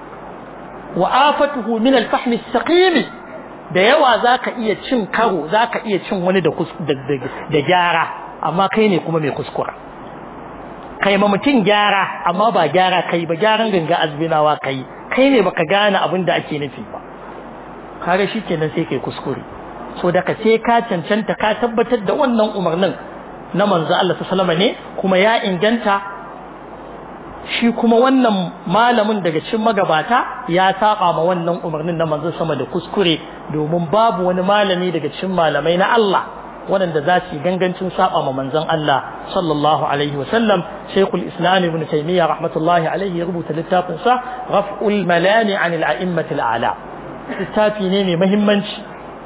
وآفته من الفحم السقيم da yawa za ka iya cin karo za ka iya cin wani da gyara amma kai ne kuma mai kuskura kai ma mutum gyara amma ba gyara kai ba gyaran ganga azbinawa kai kai ne baka gane abin da ake nufi ba kare shi kenan sai kai kuskure so daga sai ka cancanta ka tabbatar da wannan umarnin na manzo Allah sallallahu alaihi ne kuma ya inganta shi kuma wannan malamin daga cikin magabata ya saba ma wannan umarnin na manzon sama da kuskure domin babu wani malami daga cikin malamai na Allah waɗanda za su yi gangancin saba ma manzon Allah sallallahu alaihi wa sallam Sheikhul Islam Ibn Taymiyyah rahmatullahi alaihi ya rubuta littafin sa Raf'ul Malami 'anil A'immatil A'la littafi ne mai muhimmanci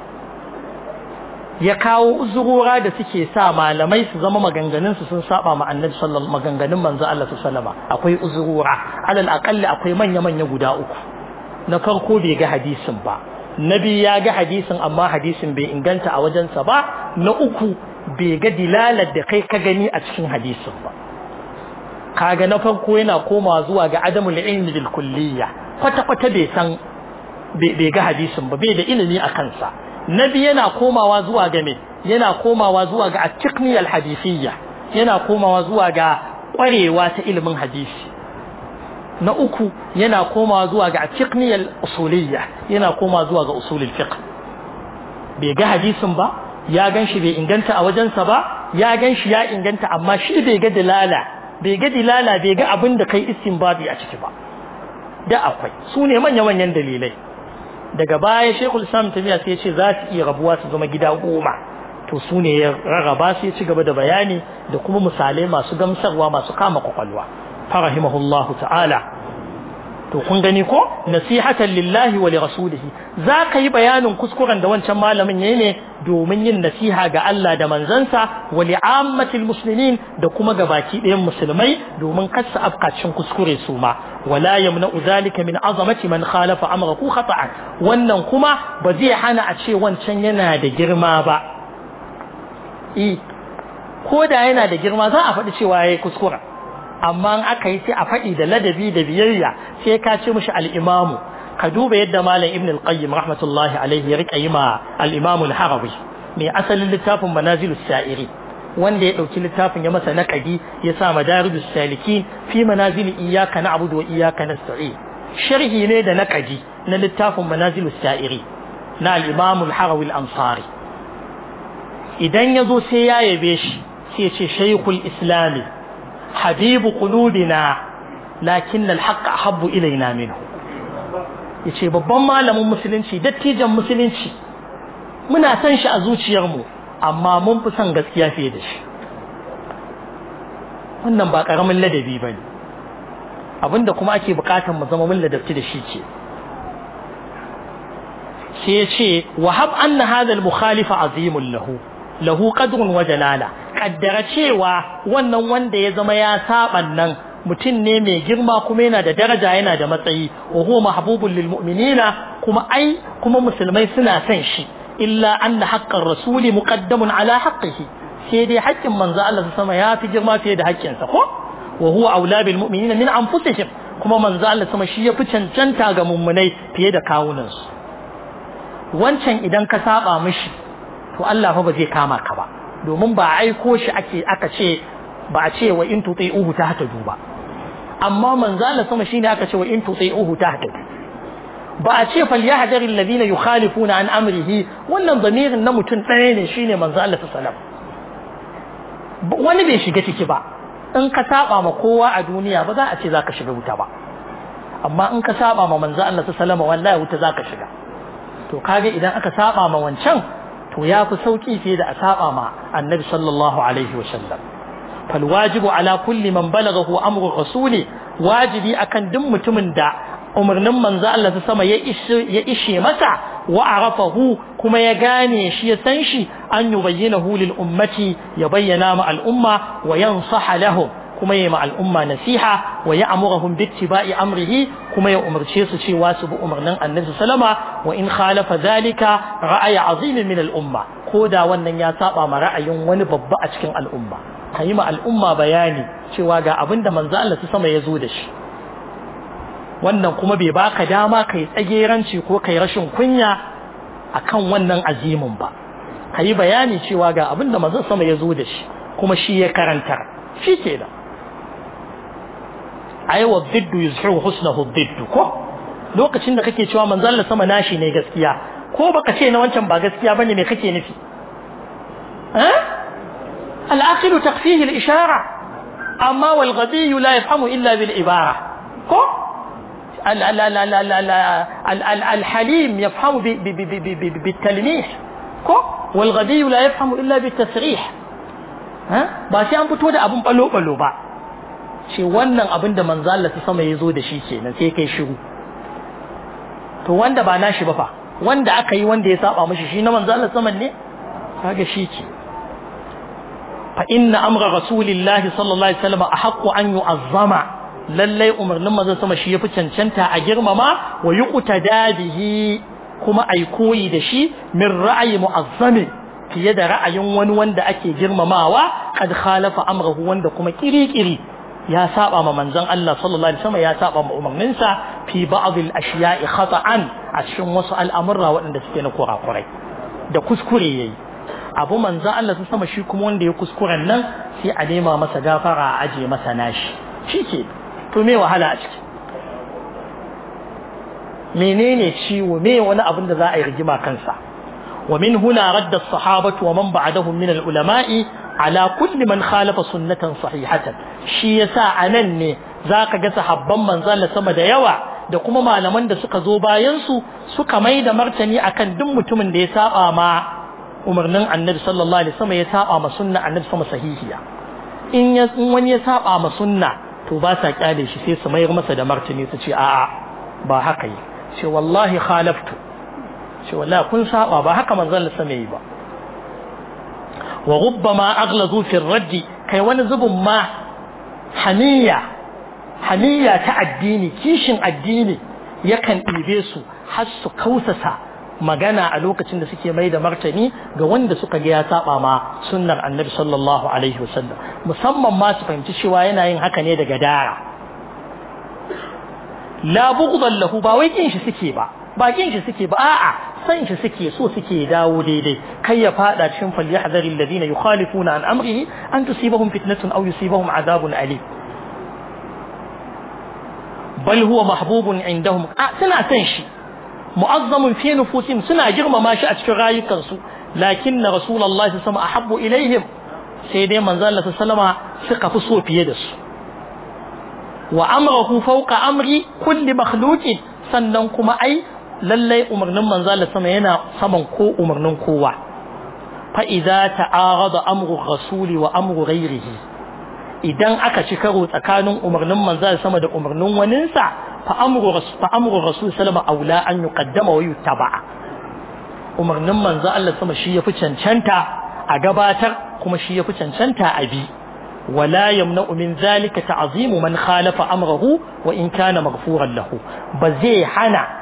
ya kawo uzurora da suke sa malamai su zama maganganun su sun saba ma annabi sallallahu maganganun manzo Allah sallama akwai uzurora alal aqalli akwai manya manya guda uku na farko bai ga hadisin ba nabi ya ga hadisin amma hadisin bai inganta a wajensa ba na uku bai ga dilalar da kai ka gani a cikin hadisin ba kaga na farko yana komawa zuwa ga adamul ilmi bil kulliyya kwata kwata bai san bai ga hadisin ba bai da ilimi a kansa nabi yana komawa zuwa ga me yana komawa zuwa ga at-tiqniyal hadisiyya yana komawa zuwa ga kwarewa ta ilimin hadisi na uku yana komawa zuwa ga at-tiqniyal usuliyya yana komawa zuwa ga usulul fiqh bai ga hadisin ba ya ganshi bai inganta a wajensa ba ya ganshi ya inganta amma shi bai ga dilala bai ga dilala bai ga abin da kai istinbabi a ciki ba da akwai su ne manya-manyan dalilai daga baya shekul islam tafiya sai ce za su iya rabuwa su zama gida goma to su ne ya rarraba su ya ci gaba da bayani da kuma misalai masu gamsarwa masu kama kwakwalwa farahimahullahu ta'ala to kun gani ko nasihatan lillahi wa li rasulihi za ka yi bayanin kuskuren da wancan malamin yayi ne domin yin nasiha ga Allah da manzansa wa li ammatil muslimin da kuma ga baki ɗayan musulmai domin kasa afkacin kuskure su ma wala yamna'u zalika min azamati man khalafa amrahu khata'an wannan kuma ba zai hana a ce wancan yana da girma ba eh ko da yana da girma za a faɗi cewa yayi kuskura amma in aka yi sai a faɗi da ladabi da biyayya sai ka ce mishi al-imamu ka duba yadda malam ibn al-qayyim rahmatullahi alaihi ya rika yi ma al-imamu al-harawi mai asalin littafin manazilus sa'iri wanda ya dauki littafin ya masa naqadi ya sa madarijus salikin fi manazil iyyaka na'budu wa iyyaka nasta'in sharhi ne da naqadi na littafin manazilus sa'iri na al-imamu al-harawi al-ansari idan yazo sai ya yabe shi sai ya ce shaykhul islami habibu qulubina lakin al-haqq ahabbu ilaina minhu yace babban malamin musulunci dattijan musulunci muna san shi a zuciyarmu amma mun fi son gaskiya fiye da shi wannan ba karamin ladabi bane abinda kuma ake bukatar mu zama mun ladabci da shi ce sai ya ce wahab anna hadha al-mukhalifa azimun lahu lahu qadrun wa jalala kaddara cewa wannan wanda ya zama ya saban nan mutum ne mai girma kuma yana da daraja yana da matsayi wa huwa mahbubun lil mu'minina kuma ai kuma musulmai suna son shi illa anna haqqar rasuli muqaddamun ala haqqihi sai dai haƙƙin manzo Allah sama ya fi girma fiye da haƙƙinsa ko wa huwa aula bil mu'minina min anfusihim kuma manzo Allah sama shi ya fi cancanta ga mummunai fiye da kawunansu wancan idan ka saba mishi to Allah fa ba zai kama ka ba domin ba aiko shi ake aka ce ba a ce wa in tuti'uhu tahtadu ba amma manzo Allah sama shine aka ce wa in tuti'uhu tahtadu ba a ce falyahdhar alladhina yukhalifuna an amrihi wannan zamirin na mutum ɗaya ne shine manzo Allah sallallahu wani bai shiga ciki ba in ka saba ma kowa a duniya ba za a ce zaka shiga wuta ba amma in ka saba ma manzo Allah sallallahu wallahi wuta zaka shiga to kage idan aka saba ma wancan to ya fi sauki fiye da a saba ma annabi sallallahu alaihi wa sallam fal wajibu ala kulli man balaghahu amru rasuli wajibi akan duk mutumin da umarnin manzo Allah ta sama ya ishe masa wa arafahu kuma ya gane shi ya san shi an yubayyinahu lil ummati ya bayyana ma al'umma wa yansaha lahum kuma ya ma al'umma nasiha wa ya amurahum bi ittiba'i amrihi kuma ya umarce su cewa su bi umarnin annabi sallama wa in khalafa zalika ra'ayi azim min al'umma ko da wannan ya saba ma ra'ayin wani babba a cikin al'umma kayi ma al'umma bayani cewa ga abinda manzo Allah sama ya zo da shi wannan kuma bai baka dama kai tsageranci ko kai rashin kunya akan wannan azimin ba kayi bayani cewa ga abinda manzon sama ya zo da shi kuma shi ya karanta shi ke da ai wa diddu yuzhiru husnahu diddu ko lokacin da kake cewa manzon Allah sama nashi ne gaskiya ko baka ce na wancan ba gaskiya bane me kake nufi eh al-aqilu taqfihi al-ishara amma wal ghadi la yafhamu illa bil ibara ko الحليم يفهم بالتلميح كو والغبي لا يفهم إلا بالتسريح ها ba sai an fito da abun balo balo ba ce wannan abin da manzo Allah ta sama yazo da shi kenan sai kai shiru to wanda ba nashi ba fa wanda aka yi wanda ya saba mishi shi na manzo Allah saman ne kaga shi ke fa inna amra rasulillahi sallallahu alaihi wasallam ahqqu an yu'azzama lallai umarnin manzon sama shi yafi cancanta a girmama wa yuqtada bihi kuma ai koyi da shi min ra'ayi mu'azzami fiye da ra'ayin wani wanda ake girmamawa kad khalafa amrahu wanda kuma kirikiri ya saba ma manzon Allah sallallahu alaihi wasallam ya saba ma umarninsa fi ba'd al-ashiya'i khata'an a cikin wasu al'amurra waɗanda suke na kurakurai da kuskure yayi abu manzon Allah ta sama shi kuma wanda ya kuskuren nan sai a nema masa gafara a aje masa nashi shike to me wahala a ciki menene ciwo me wani abin da za a yi rigima kansa wa min huna radda as-sahabatu wa man ba'dahum min al-ulama'i ala kulli man khalafa sunnatan sahihatan shi yasa anan ne zaka ga sahabban manzon sama da yawa da kuma malaman da suka zo bayan su suka mai da martani akan duk mutumin da ya saba ma umarnin annabi sallallahu alaihi wasallam ya saba ma sunna annabi sama sahihiya in ya wani ya saba ma sunna to ba sa kyale shi sai su mayar masa da martani su ce a'a ba haka yi ce wallahi khalaftu ce wallahi kun saba ba haka manzon Allah sama yi ba wa rubbama aghlazu fi ar kai wani zubun ma haniya haniya ta addini kishin addini yakan ɗibe su har su kausasa magana a lokacin da suke mai da martani ga wanda suka ga ya saba ma sunnar annabi sallallahu alaihi wasallam musamman ma su fahimci cewa yana yin haka ne daga dara la bughdan lahu ba wai kin shi suke ba ba kin shi suke ba a'a san shi suke so suke dawo daidai kai ya fada cikin falyahdharil ladina yukhalifuna an amrihi an tusibahum fitnatun aw yusibahum adhabun alim bal huwa mahbubun indahum suna san shi mu'azzamun fi nufusihim suna girmama shi a cikin rayukansu lakin na rasulullahi sama ahabbu ilaihim sai dai manzo Allah sallama suka fi so fiye da su wa amrahu fawqa amri kulli makhluqin sannan kuma ai lallai umarnin manzo Allah sama yana saman ko umarnin kowa fa idza ta'arada amru rasuli wa amru ghairihi idan aka ci karo tsakanin umarnin manzo sama da umarnin waninsa fa amru fa amru rasul sallama aula an yuqaddama wa yuttaba umarnin manzo Allah sama shi yafi cancanta a gabatar kuma shi yafi cancanta a bi ولا يمنع من ذلك تعظيم من خالف أمره وإن كان مغفورا له بزي حنا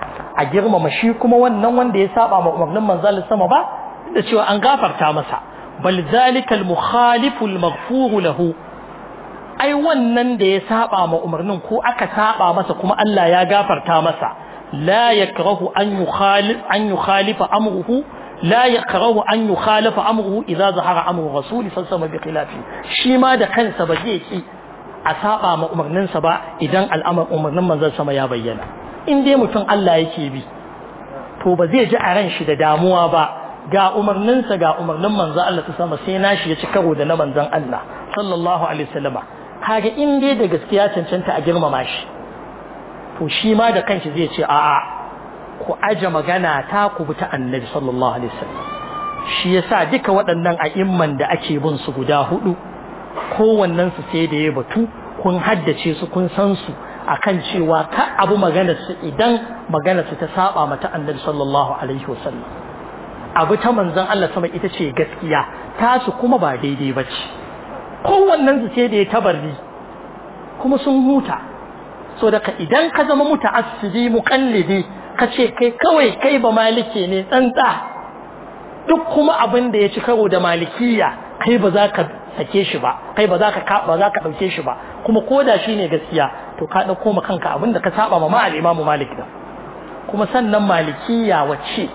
a girmama shi kuma wannan wanda ya saba ma umarnin manzon sama ba da cewa an gafarta masa bal zalika al mukhalifu al maghfur lahu ai wannan da ya saba ma umarnin ko aka saba masa kuma Allah ya gafarta masa la yakrahu an yukhalif an yukhalifa amruhu لا يكره أن يخالف أمره إذا ظهر أمر الرسول صلى الله عليه وسلم بخلافه شي ما da kansa ba zai ki a saba ma umarninsa ba idan al'amar umarnin manzon sama ya bayyana in dai mutum Allah yake bi to ba zai ji a ran shi da damuwa ba ga umarninsa ga umarnin manzon Allah ta sama sai nashi ya ci karo da na manzon Allah sallallahu alaihi wasallama kaga in dai da gaskiya cancanta a girmama shi to shi ma da kanshi zai ce a'a ku aje magana ta ku bi ta annabi sallallahu alaihi wasallam shi yasa duka waɗannan a'imman da ake bin su guda hudu kowannen su sai da ya batu kun haddace su kun san su akan cewa ka abu magana su idan magana su ta saba mata annabi sallallahu alaihi wasallam abu ta manzon Allah sama ita ce gaskiya tasu kuma ba daidai bace kowannen su sai da ya tabarri kuma sun huta so daga idan ka zama muta'assibi muqallidi ka ce kai kawai kai ba malike ne tsantsa duk kuma abin da ya ci karo da malikiya kai ba za ka sake shi ba kai ba za ka ba za ka dauke shi ba kuma koda shi ne gaskiya to ka dauko ma kanka abin da ka saba ma al imamu malik da kuma sannan malikiya wacce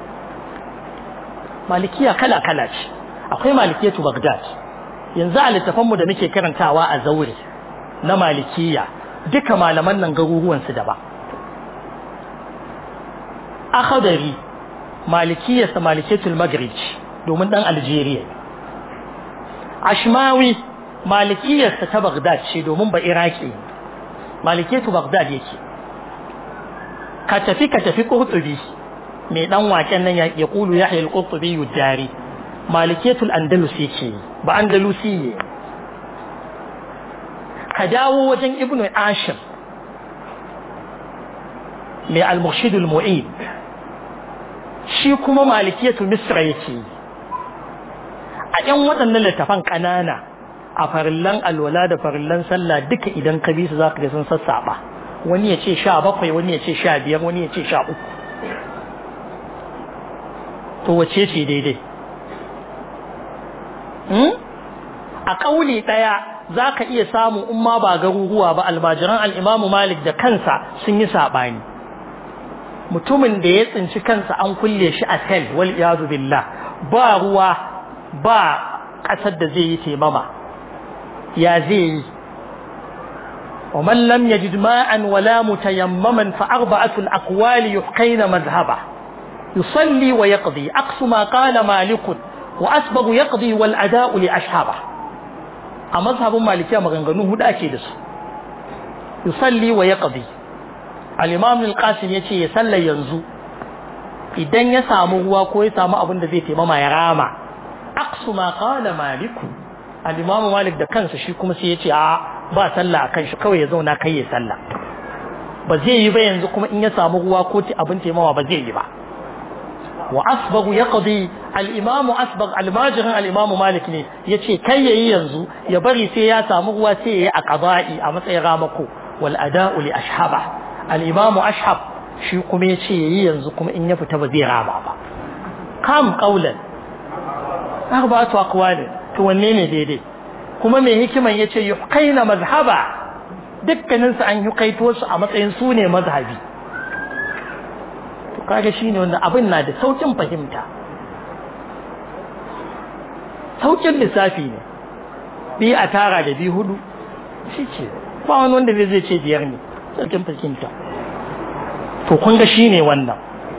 malikiya kala kala ce akwai malikiyatu bagdad yanzu a littafan mu da muke karantawa a zaure na malikiya duka malaman nan garuruwan su da ba akhadari malikiyarsa maliketul maghrib domin dan algeria ashmawi malikiyarsa ta baghdad ce domin ba iraki maliketu baghdad yake ka tafi ka tafi qurtubi mai dan waken nan ya kulu yahya al-qurtubi yudari maliketul andalus yake ba andalusi ne ka dawo wajen ibnu ashir mai al-murshid al-mu'id shi kuma malikiyatu misra yake a yan waɗannan littafan ƙanana a farillan alwala da farillan sallah duka idan ka bi su za ka ga sun sassaɓa wani ya ce sha bakwai wani ya ce sha biyar wani ya ce sha uku to wace ce daidai a ƙauli ɗaya za ka iya samu in ma ba garuruwa ba almajiran al'imamu malik da kansa sun yi saɓani mutumin da ya tsinci kansa an kulle shi a sel wal iyazu billah ba ruwa ba ƙasar da zai yi taimama ya zai yi ومن لم يجد ماء ولا متيمما فأربعة الأقوال يحقين مذهبه يصلي ويقضي أقص ما قال مالك وأسبغ يقضي والأداء لأشهابه أمذهب مالكية مغنغنوه دا أكيدس يصلي ويقضي الإمام القاسم يتي يسلى ينزو idan ya samu ruwa ko ya samu abin da zai taimama ya rama aqsu ma qala malik al-imam malik da kansa shi kuma sai ya ce a ba sallah akan shi kawai ya zauna kai ya sallah ba zai yi ba yanzu kuma in ya samu ruwa ko abin taimama ba zai yi ba wa asbaghu yaqdi al-imam asbagh al-majrin al-imam malik ne yace kai yayi yanzu ya bari sai ya samu ruwa sai yayi a qada'i a matsayin ramako wal ada'u li ashhaba al-imam ashhab shi kuma yace yayi yanzu kuma in ya fita ba zai rama ba kam qaulan arba'atu aqwalin to wanne ne daidai kuma mai hikiman yace yuhqaina mazhaba dukkanin su an yukaito su a matsayin su ne mazhabi to kaga shine wannan abin na da saukin fahimta saukin lissafi ne bi a tara da bi hudu shike ba wani wanda zai ce biyar ne saukin fahimta to kun ga shine wannan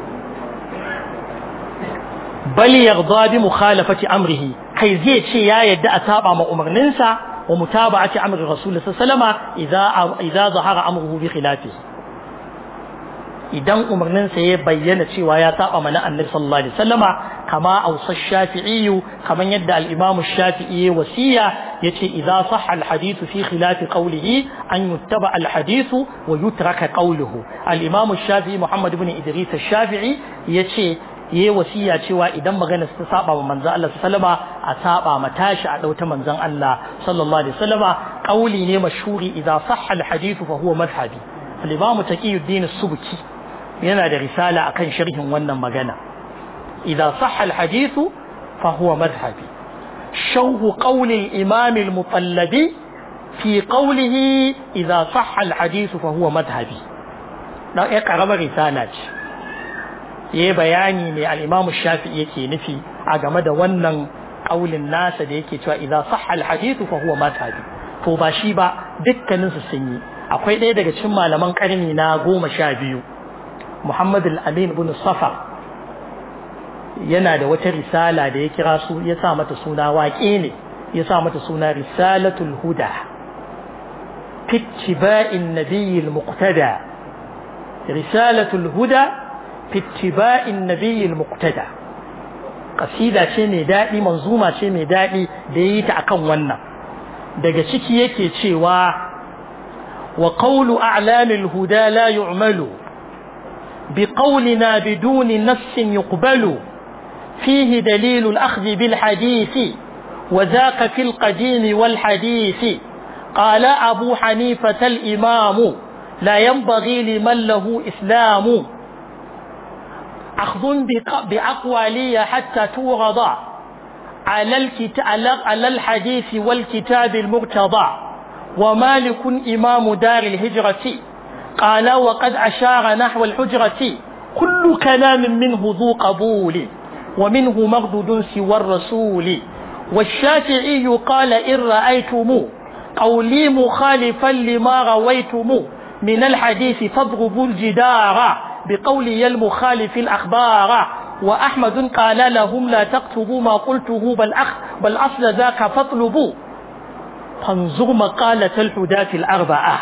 bal yarda bi mukhalafati amrihi kai zai ce ya yadda a saba ma umarninsa wa mutaba'ati amri rasul sallama idza idza zahara amruhu bi khilafihi idan umarninsa ya bayyana cewa ya saba mana annabi sallallahu alaihi wasallama kama ausa shafi'i kaman yadda al-imam shafi'i wasiya yace idza sahha al-hadith fi khilaf qawlihi an yuttaba al-hadith wa yutraka qawluhu al-imam shafi'i muhammad ibn idris shafi'i yace yayi wasiya cewa idan magana ta saba wa manzon Allah sallama a saba ma tashi a dauta manzon Allah sallallahu alaihi wasallama qawli ne mashhuri idza sahha al-hadith fa huwa madhhabi al-imam taqiyuddin as-subki yana da risala akan sharhin wannan magana idza sahha al-hadithu fa huwa madhhabi shawhu qawli al-imam al-mutallabi fi qawlihi idza sahha al-hadithu fa huwa madhhabi dan ya karamar risala ce yayi bayani ne al-imam shafi'i yake nufi a game da wannan kaulin nasa da yake cewa idza sahha al-hadithu fa huwa madhhabi to ba shi ba dukkanin su sun yi akwai ɗaya daga cikin malaman karni na goma sha biyu Muhammad al-Amin ibn Safa yana da wata risala da ya kira su ya sa mata suna waƙe ne ya sa mata suna risalatul huda fi ittiba'in nabiyil muqtada risalatul huda fi ittiba'in nabiyil muqtada kasida ce mai daɗi manzuma ce mai daɗi da yi ta akan wannan daga ciki yake cewa wa qawlu a'lamil huda la yu'malu بقولنا بدون نص يقبل فيه دليل الأخذ بالحديث وذاك في القديم والحديث قال أبو حنيفة الإمام لا ينبغي لمن له إسلام أخذ بأقوالي حتى توغض على, الكتاب على الحديث والكتاب المرتضى ومالك إمام دار الهجرة قال وقد أشار نحو الحجرة كل كلام منه ذو قبول ومنه مردود سوى الرسول والشافعي قال إن رأيتم قولي مخالفا لما رويتم من الحديث فاضربوا الجدار بقولي المخالف الأخبار وأحمد قال لهم لا تكتبوا ما قلته بل, أخ بل أصل ذاك فاطلبوا فانظر مقالة الحداة الأربعة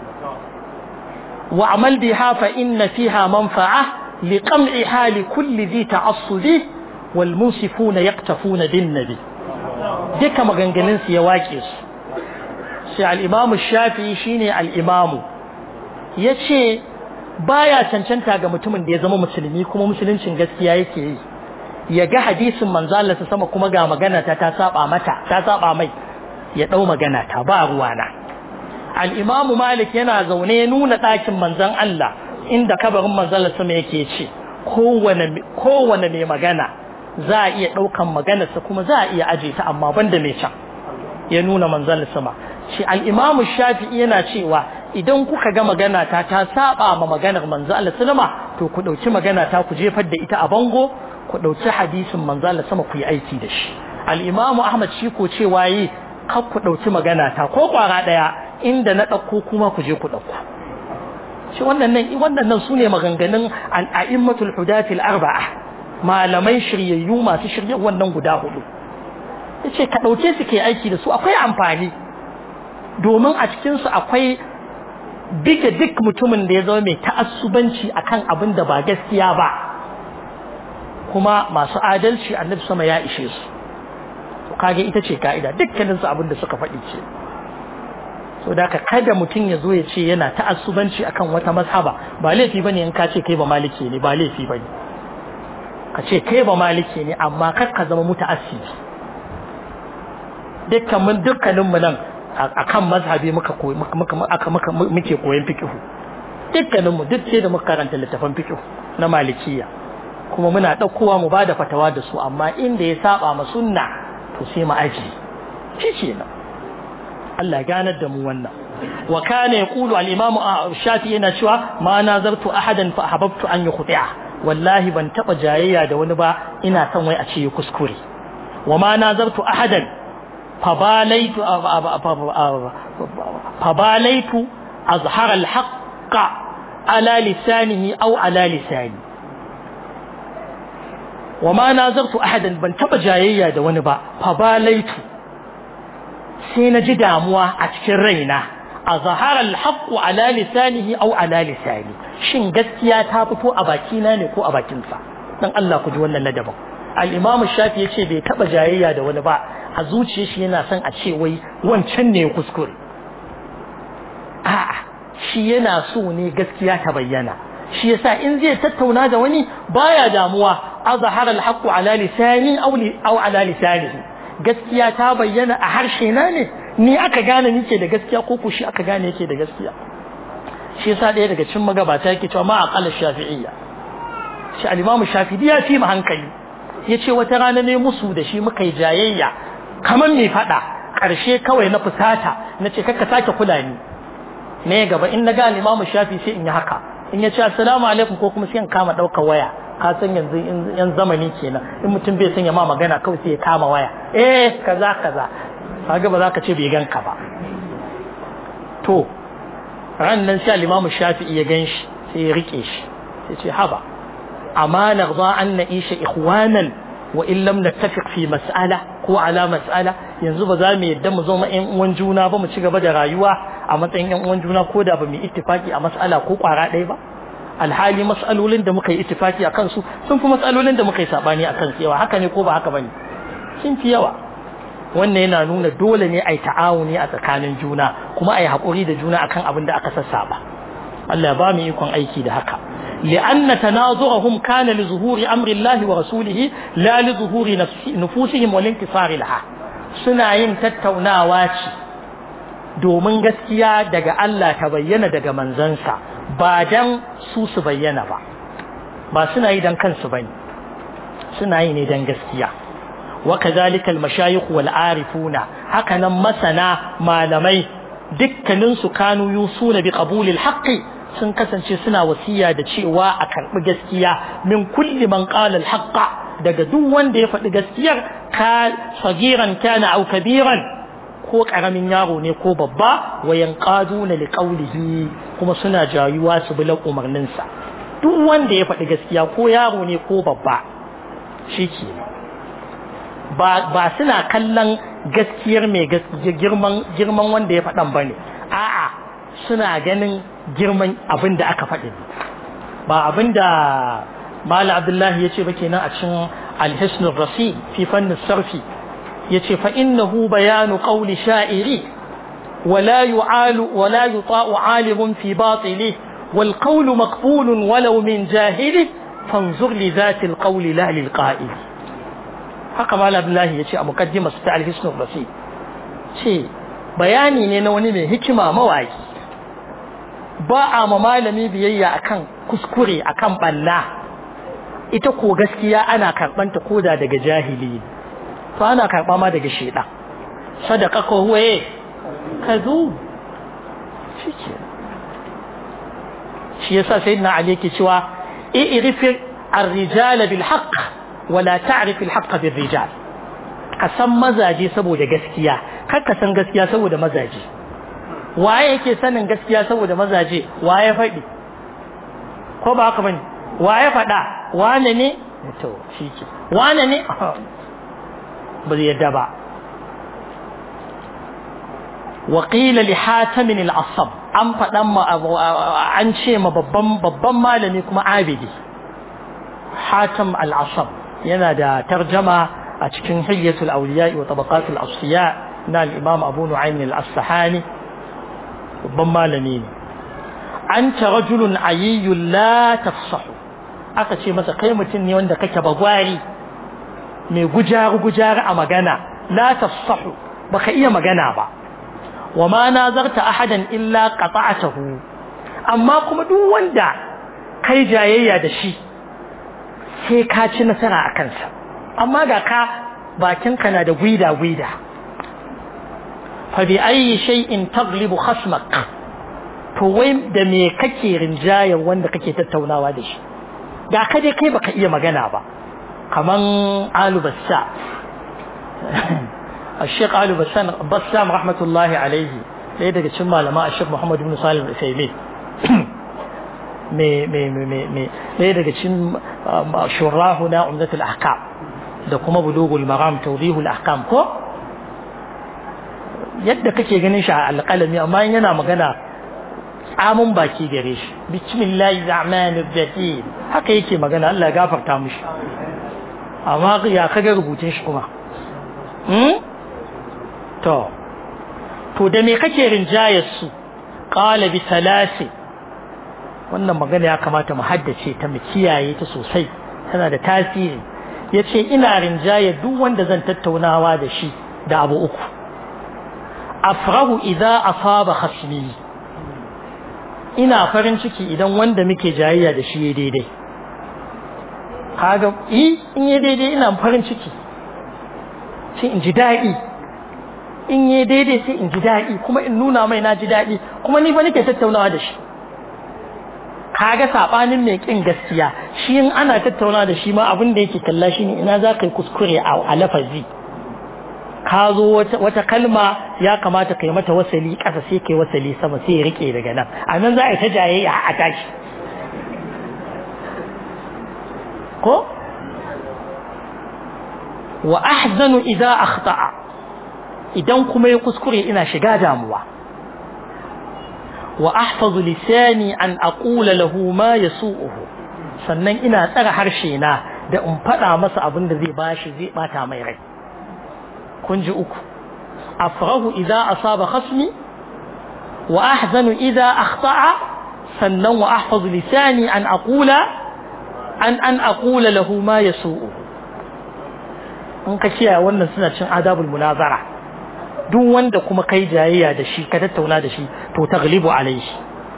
واعمل بها فإن فيها منفعة لقمعها لكل ذي تعصب والمنصفون يقتفون بالنبي duka maganganunsu ya wake su sai al'imamu shafi shine al'imamu ya ce baya cancanta ga mutumin da ya zama musulmi kuma musuluncin gaskiya yake yi ya ga hadisin manzalarsa sama kuma ga magana ta ta saba mata ta saba mai ya ɗau magana ta ba ruwana al'imamu malik yana zaune ya nuna ɗakin manzan Allah inda kabarin manzalar sama yake ce kowane mai magana za a iya ɗaukan maganarsa kuma za a iya aje ta amma banda mai can ya nuna manzalar sama shi al'imamu shafi'i yana cewa idan kuka ga magana ta ta saba ma maganar manzalar sama to ku ɗauki magana ta ku jefar da ita a bango ku ɗauki hadisin manzalar sama ku yi aiki da shi al'imamu ahmad shi ko cewa yi kar ku ɗauki magana ta ko ƙwara ɗaya inda na ɗauko kuma ku je ku ɗauko shi wannan wannan su ne maganganun al'a'immatul hudatil arba'a malamai shiryayyu masu shirye wannan guda hudu yace ka ɗauke su ke aiki da su akwai amfani domin a cikin su akwai bige duk mutumin da ya zama mai ta'assubanci akan abin da ba gaskiya ba kuma masu adalci annabi sama ya ishe su kage ita ce ka'ida dukkanin su abin da suka faɗi ce so da ka kada mutum ya zo ya ce yana ta'assubanci akan wata mazhaba ba laifi bane in ka ce kai ba maliki ne ba laifi bane ka ce kai ba maliki ne amma kar ka zama muta'assibi dukkan mun dukkanin mu nan akan mazhabi muka koyi muka aka muka muke koyon fiqh dukkanin mu duk sai da muka karanta littafin fiqh na malikiya kuma muna ɗaukowa mu bada fatawa da su amma inda ya saba ma sunna to sai mu aji shi kenan Allah ganar da mu wannan wa kana yaqulu al-imam shafi yana cewa ma nazartu ahadan fa ahbabtu an yukhti'a wallahi ban taba jayayya da wani ba ina son wai a ce ya kuskure wa ma nazartu ahadan fa balaitu fa balaitu azhar al-haqq ala lisanihi aw ala lisani wa ma nazartu ahadan ban taba jayayya da wani ba fa balaitu sai na ji damuwa a cikin raina a zahara alhaqqu ala lisanihi aw ala lisani shin gaskiya ta fito a bakina ne ko a bakinsa dan Allah ku ji wannan ladabin al-imam shafi yace bai taba jayayya da wani ba a zuciyar shi yana son a ce wai wancan ne kuskure a'a shi yana so ne gaskiya ta bayyana shi yasa in zai tattauna da wani baya damuwa azhara alhaqqu ala lisani aw aw ala lisanihi gaskiya ta bayyana a harshe na ne ni aka gane nike da gaskiya ko ko shi aka gane yake da gaskiya shi yasa ɗaya daga cikin magabata yake cewa ma aqala shafi'iyya shi al-imam shafi'i ya fi mu hankali yace wata rana ne musu da shi muka yi jayayya kamar me fada karshe kawai na fusata nace kakka sake kula ni ne gaba in naga al-imam shafi sai in yi haka in ya ce assalamu alaikum ko kuma sai in kama ɗaukar waya ka san yanzu yan zamani kenan in mutum bai sanya ma magana kawai sai ya kama waya eh kaza kaza kaga ba za ka ce bai ganka ba to ran nan sai al-Imam Shafi'i ya ganshi sai ya rike shi sai ce haba amma narda an na'isha ikhwanan wa in lam nattafiq fi mas'ala ko ala mas'ala yanzu ba za mu yadda mu zama ƴan uwan juna ba mu ci gaba da rayuwa a matsayin ƴan uwan juna ko da ba mu ittifaki a mas'ala ko kwara ɗaya ba alhali mas'alolin da muka yi ittifaki a kansu sun fi mas'alolin da muka yi sabani a kansu yawa haka ne ko ba haka bane sun fi yawa wannan yana nuna dole ne a yi ta'awuni a tsakanin juna kuma a yi haƙuri da juna akan abin da aka sassaba Allah ya ba mu ikon aiki da haka لأن تناظرهم كان لظهور أمر الله ورسوله لا لظهور نفوسهم والانتصار لها suna yin tattaunawa ce domin gaskiya daga Allah ta bayyana daga manzansa ba dan su su bayyana ba ba suna yi dan kansu bane suna yi ne dan gaskiya wa kadhalika al-mashayikh wal arifuna hakanan masana malamai dukkanin su kanu yusuna bi qabul al-haqqi sun kasance suna wasiya da cewa a karbi gaskiya min kulli man qala al-haqqa daga duk wanda ya faɗi gaskiyar ka sagiran kana au kabiran ko karamin yaro ne ko babba wayan qaduna liqaulihi kuma suna jayuwa su bi umarninsa duk wanda ya faɗi gaskiya ko yaro ne ko babba shike ba ba suna kallon gaskiyar mai gaskiya girman girman wanda ya faɗan bane a'a suna ganin girman abin da aka faɗi ba abin da Mala Abdullahi ya ce ba kenan a cikin Al-Hisnul Rasi fi fannin sarfi ya ce fa innahu bayanu qawli sha'iri ولا يعال ولا يطاع عالم في باطله والقول مقبول ولو من جاهل فانظر لذات القول لا للقائل haka mala abdullahi ya ce a mukaddima su ta alhisnul rasi ce bayani ne na wani mai hikima mawaki ba a ma malami biyayya akan kuskure akan balla ita ko gaskiya ana karɓanta koda daga jahili to ana karɓa ma daga sheda sadaka ko huwaye kazu shike shi yasa sayyidina ali yake cewa i'rif ar-rijal bil haqq wala ta'rif al-haqq bil rijal ka san mazaje saboda gaskiya kar ka san gaskiya saboda mazaje waye yake sanin gaskiya saboda mazaje waye faɗi ko ba haka bane waye faɗa wane ne to shike wane ne ba zai yadda ba وقيل لحاتم العصب an faɗan ma an ce ma babban babban malami kuma abidi hatim al-asab yana da tarjama a cikin hilyatul awliya wa tabaqatul asfiya na al-imam abu nu'aym al-asfahani babban malami ne anta rajulun ayyun la tafsahu aka ce masa kai mutum ne wanda kake bagwari mai gujaru gujaru a magana la tafsahu baka iya magana ba wa ma nazarta ahadan illa qata'atahu amma kuma duk wanda kai jayayya da shi sai ka ci nasara a kansa amma ga ka bakinka na da gwida gwida fa bi ayi shay'in taglibu khasmak to wai da me kake rinjayar wanda kake tattaunawa da shi ga ka dai kai baka iya magana ba kaman alubassa الشيخ آل بسام بسام رحمة الله عليه ɗaya daga cikin malama a shek Muhammad ibn Salim al-Usaimin me me me me ɗaya daga cikin shurahu na umdatul ahkam da kuma bulugul maram tawdihul ahkam ko yadda kake ganin shi a alƙalami amma yana magana tsamun baki gare shi bismillahir rahmanir rahim haka yake magana Allah ya gafarta mishi amma ya kaga rubutun shi kuma to to da me kake rinjayar su qala bi salasi wannan magana ya kamata mu haddace ta mu kiyaye ta sosai tana da tasiri yace ina rinjayar duk wanda zan tattaunawa da shi da abu uku afrahu idza asaba khasmi ina farin ciki idan wanda muke jayayya da shi ya daidai kaga in ya daidai ina farin ciki sai in ji daɗi in ya daidai sai in ji daɗi kuma in nuna mai na ji daɗi kuma ni fa nake tattaunawa da shi kaga sabanin mai kin gaskiya shi in ana tattaunawa da shi ma abin da yake kalla shine ina za ka yi kuskure a lafazi ka zo wata kalma ya kamata kai mata wasali ƙasa sai kai wasali sama sai ya rike daga nan a nan za a yi ta jayayya a tashi ko wa ahzanu idza akhta'a idan kuma ya kuskure ina shiga damuwa wa ahfazu lisani an aqula lahu ma yasu'uhu sannan ina tsara harshe na da in faɗa masa abin da zai bashi zai bata mai rai kun ji uku afrahu idza asaba khasmi wa ahzanu idza akhta'a sannan wa ahfazu lisani an aqula an an aqula lahu ma yasu'u in ka kiyaye wannan suna cin adabul munazara duk wanda kuma kai jayayya da shi ka tattauna da shi to taglibu alaihi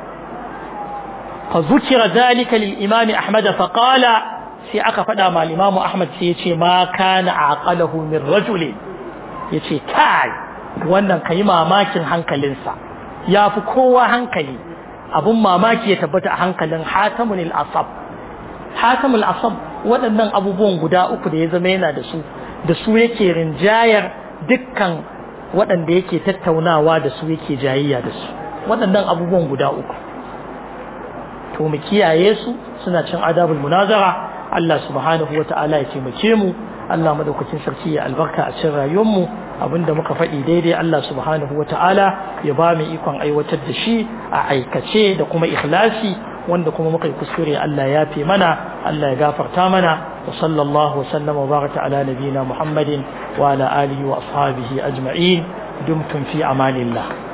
fa zukira zalika lil imam ahmad fa qala sai aka fada ma imam ahmad sai yace ma kana aqalahu min rajulin yace kai wannan kai mamakin hankalinsa yafi kowa hankali abun mamaki ya tabbata a hankalin hatamul asab hatamul asab waɗannan abubuwan guda uku da ya zama yana da su da su yake rinjayar dukkan waɗanda yake tattaunawa da su yake jayayya da su waɗannan abubuwan guda uku to mu kiyaye su suna cin adabul munazara Allah subhanahu wa ta'ala ya taimake mu Allah madaukakin sarki ya albarka a cikin rayuwar mu abinda muka faɗi daidai Allah subhanahu wa ta'ala ya ba mu ikon aiwatar da shi a aikace da kuma ikhlasi wanda kuma muka yi kuskure Allah ya fi mana Allah ya gafarta mana wa sallallahu wa sallama wa baraka ala nabiyina Muhammadin wa ala alihi wa ashabihi ajma'in dumtum fi amanillah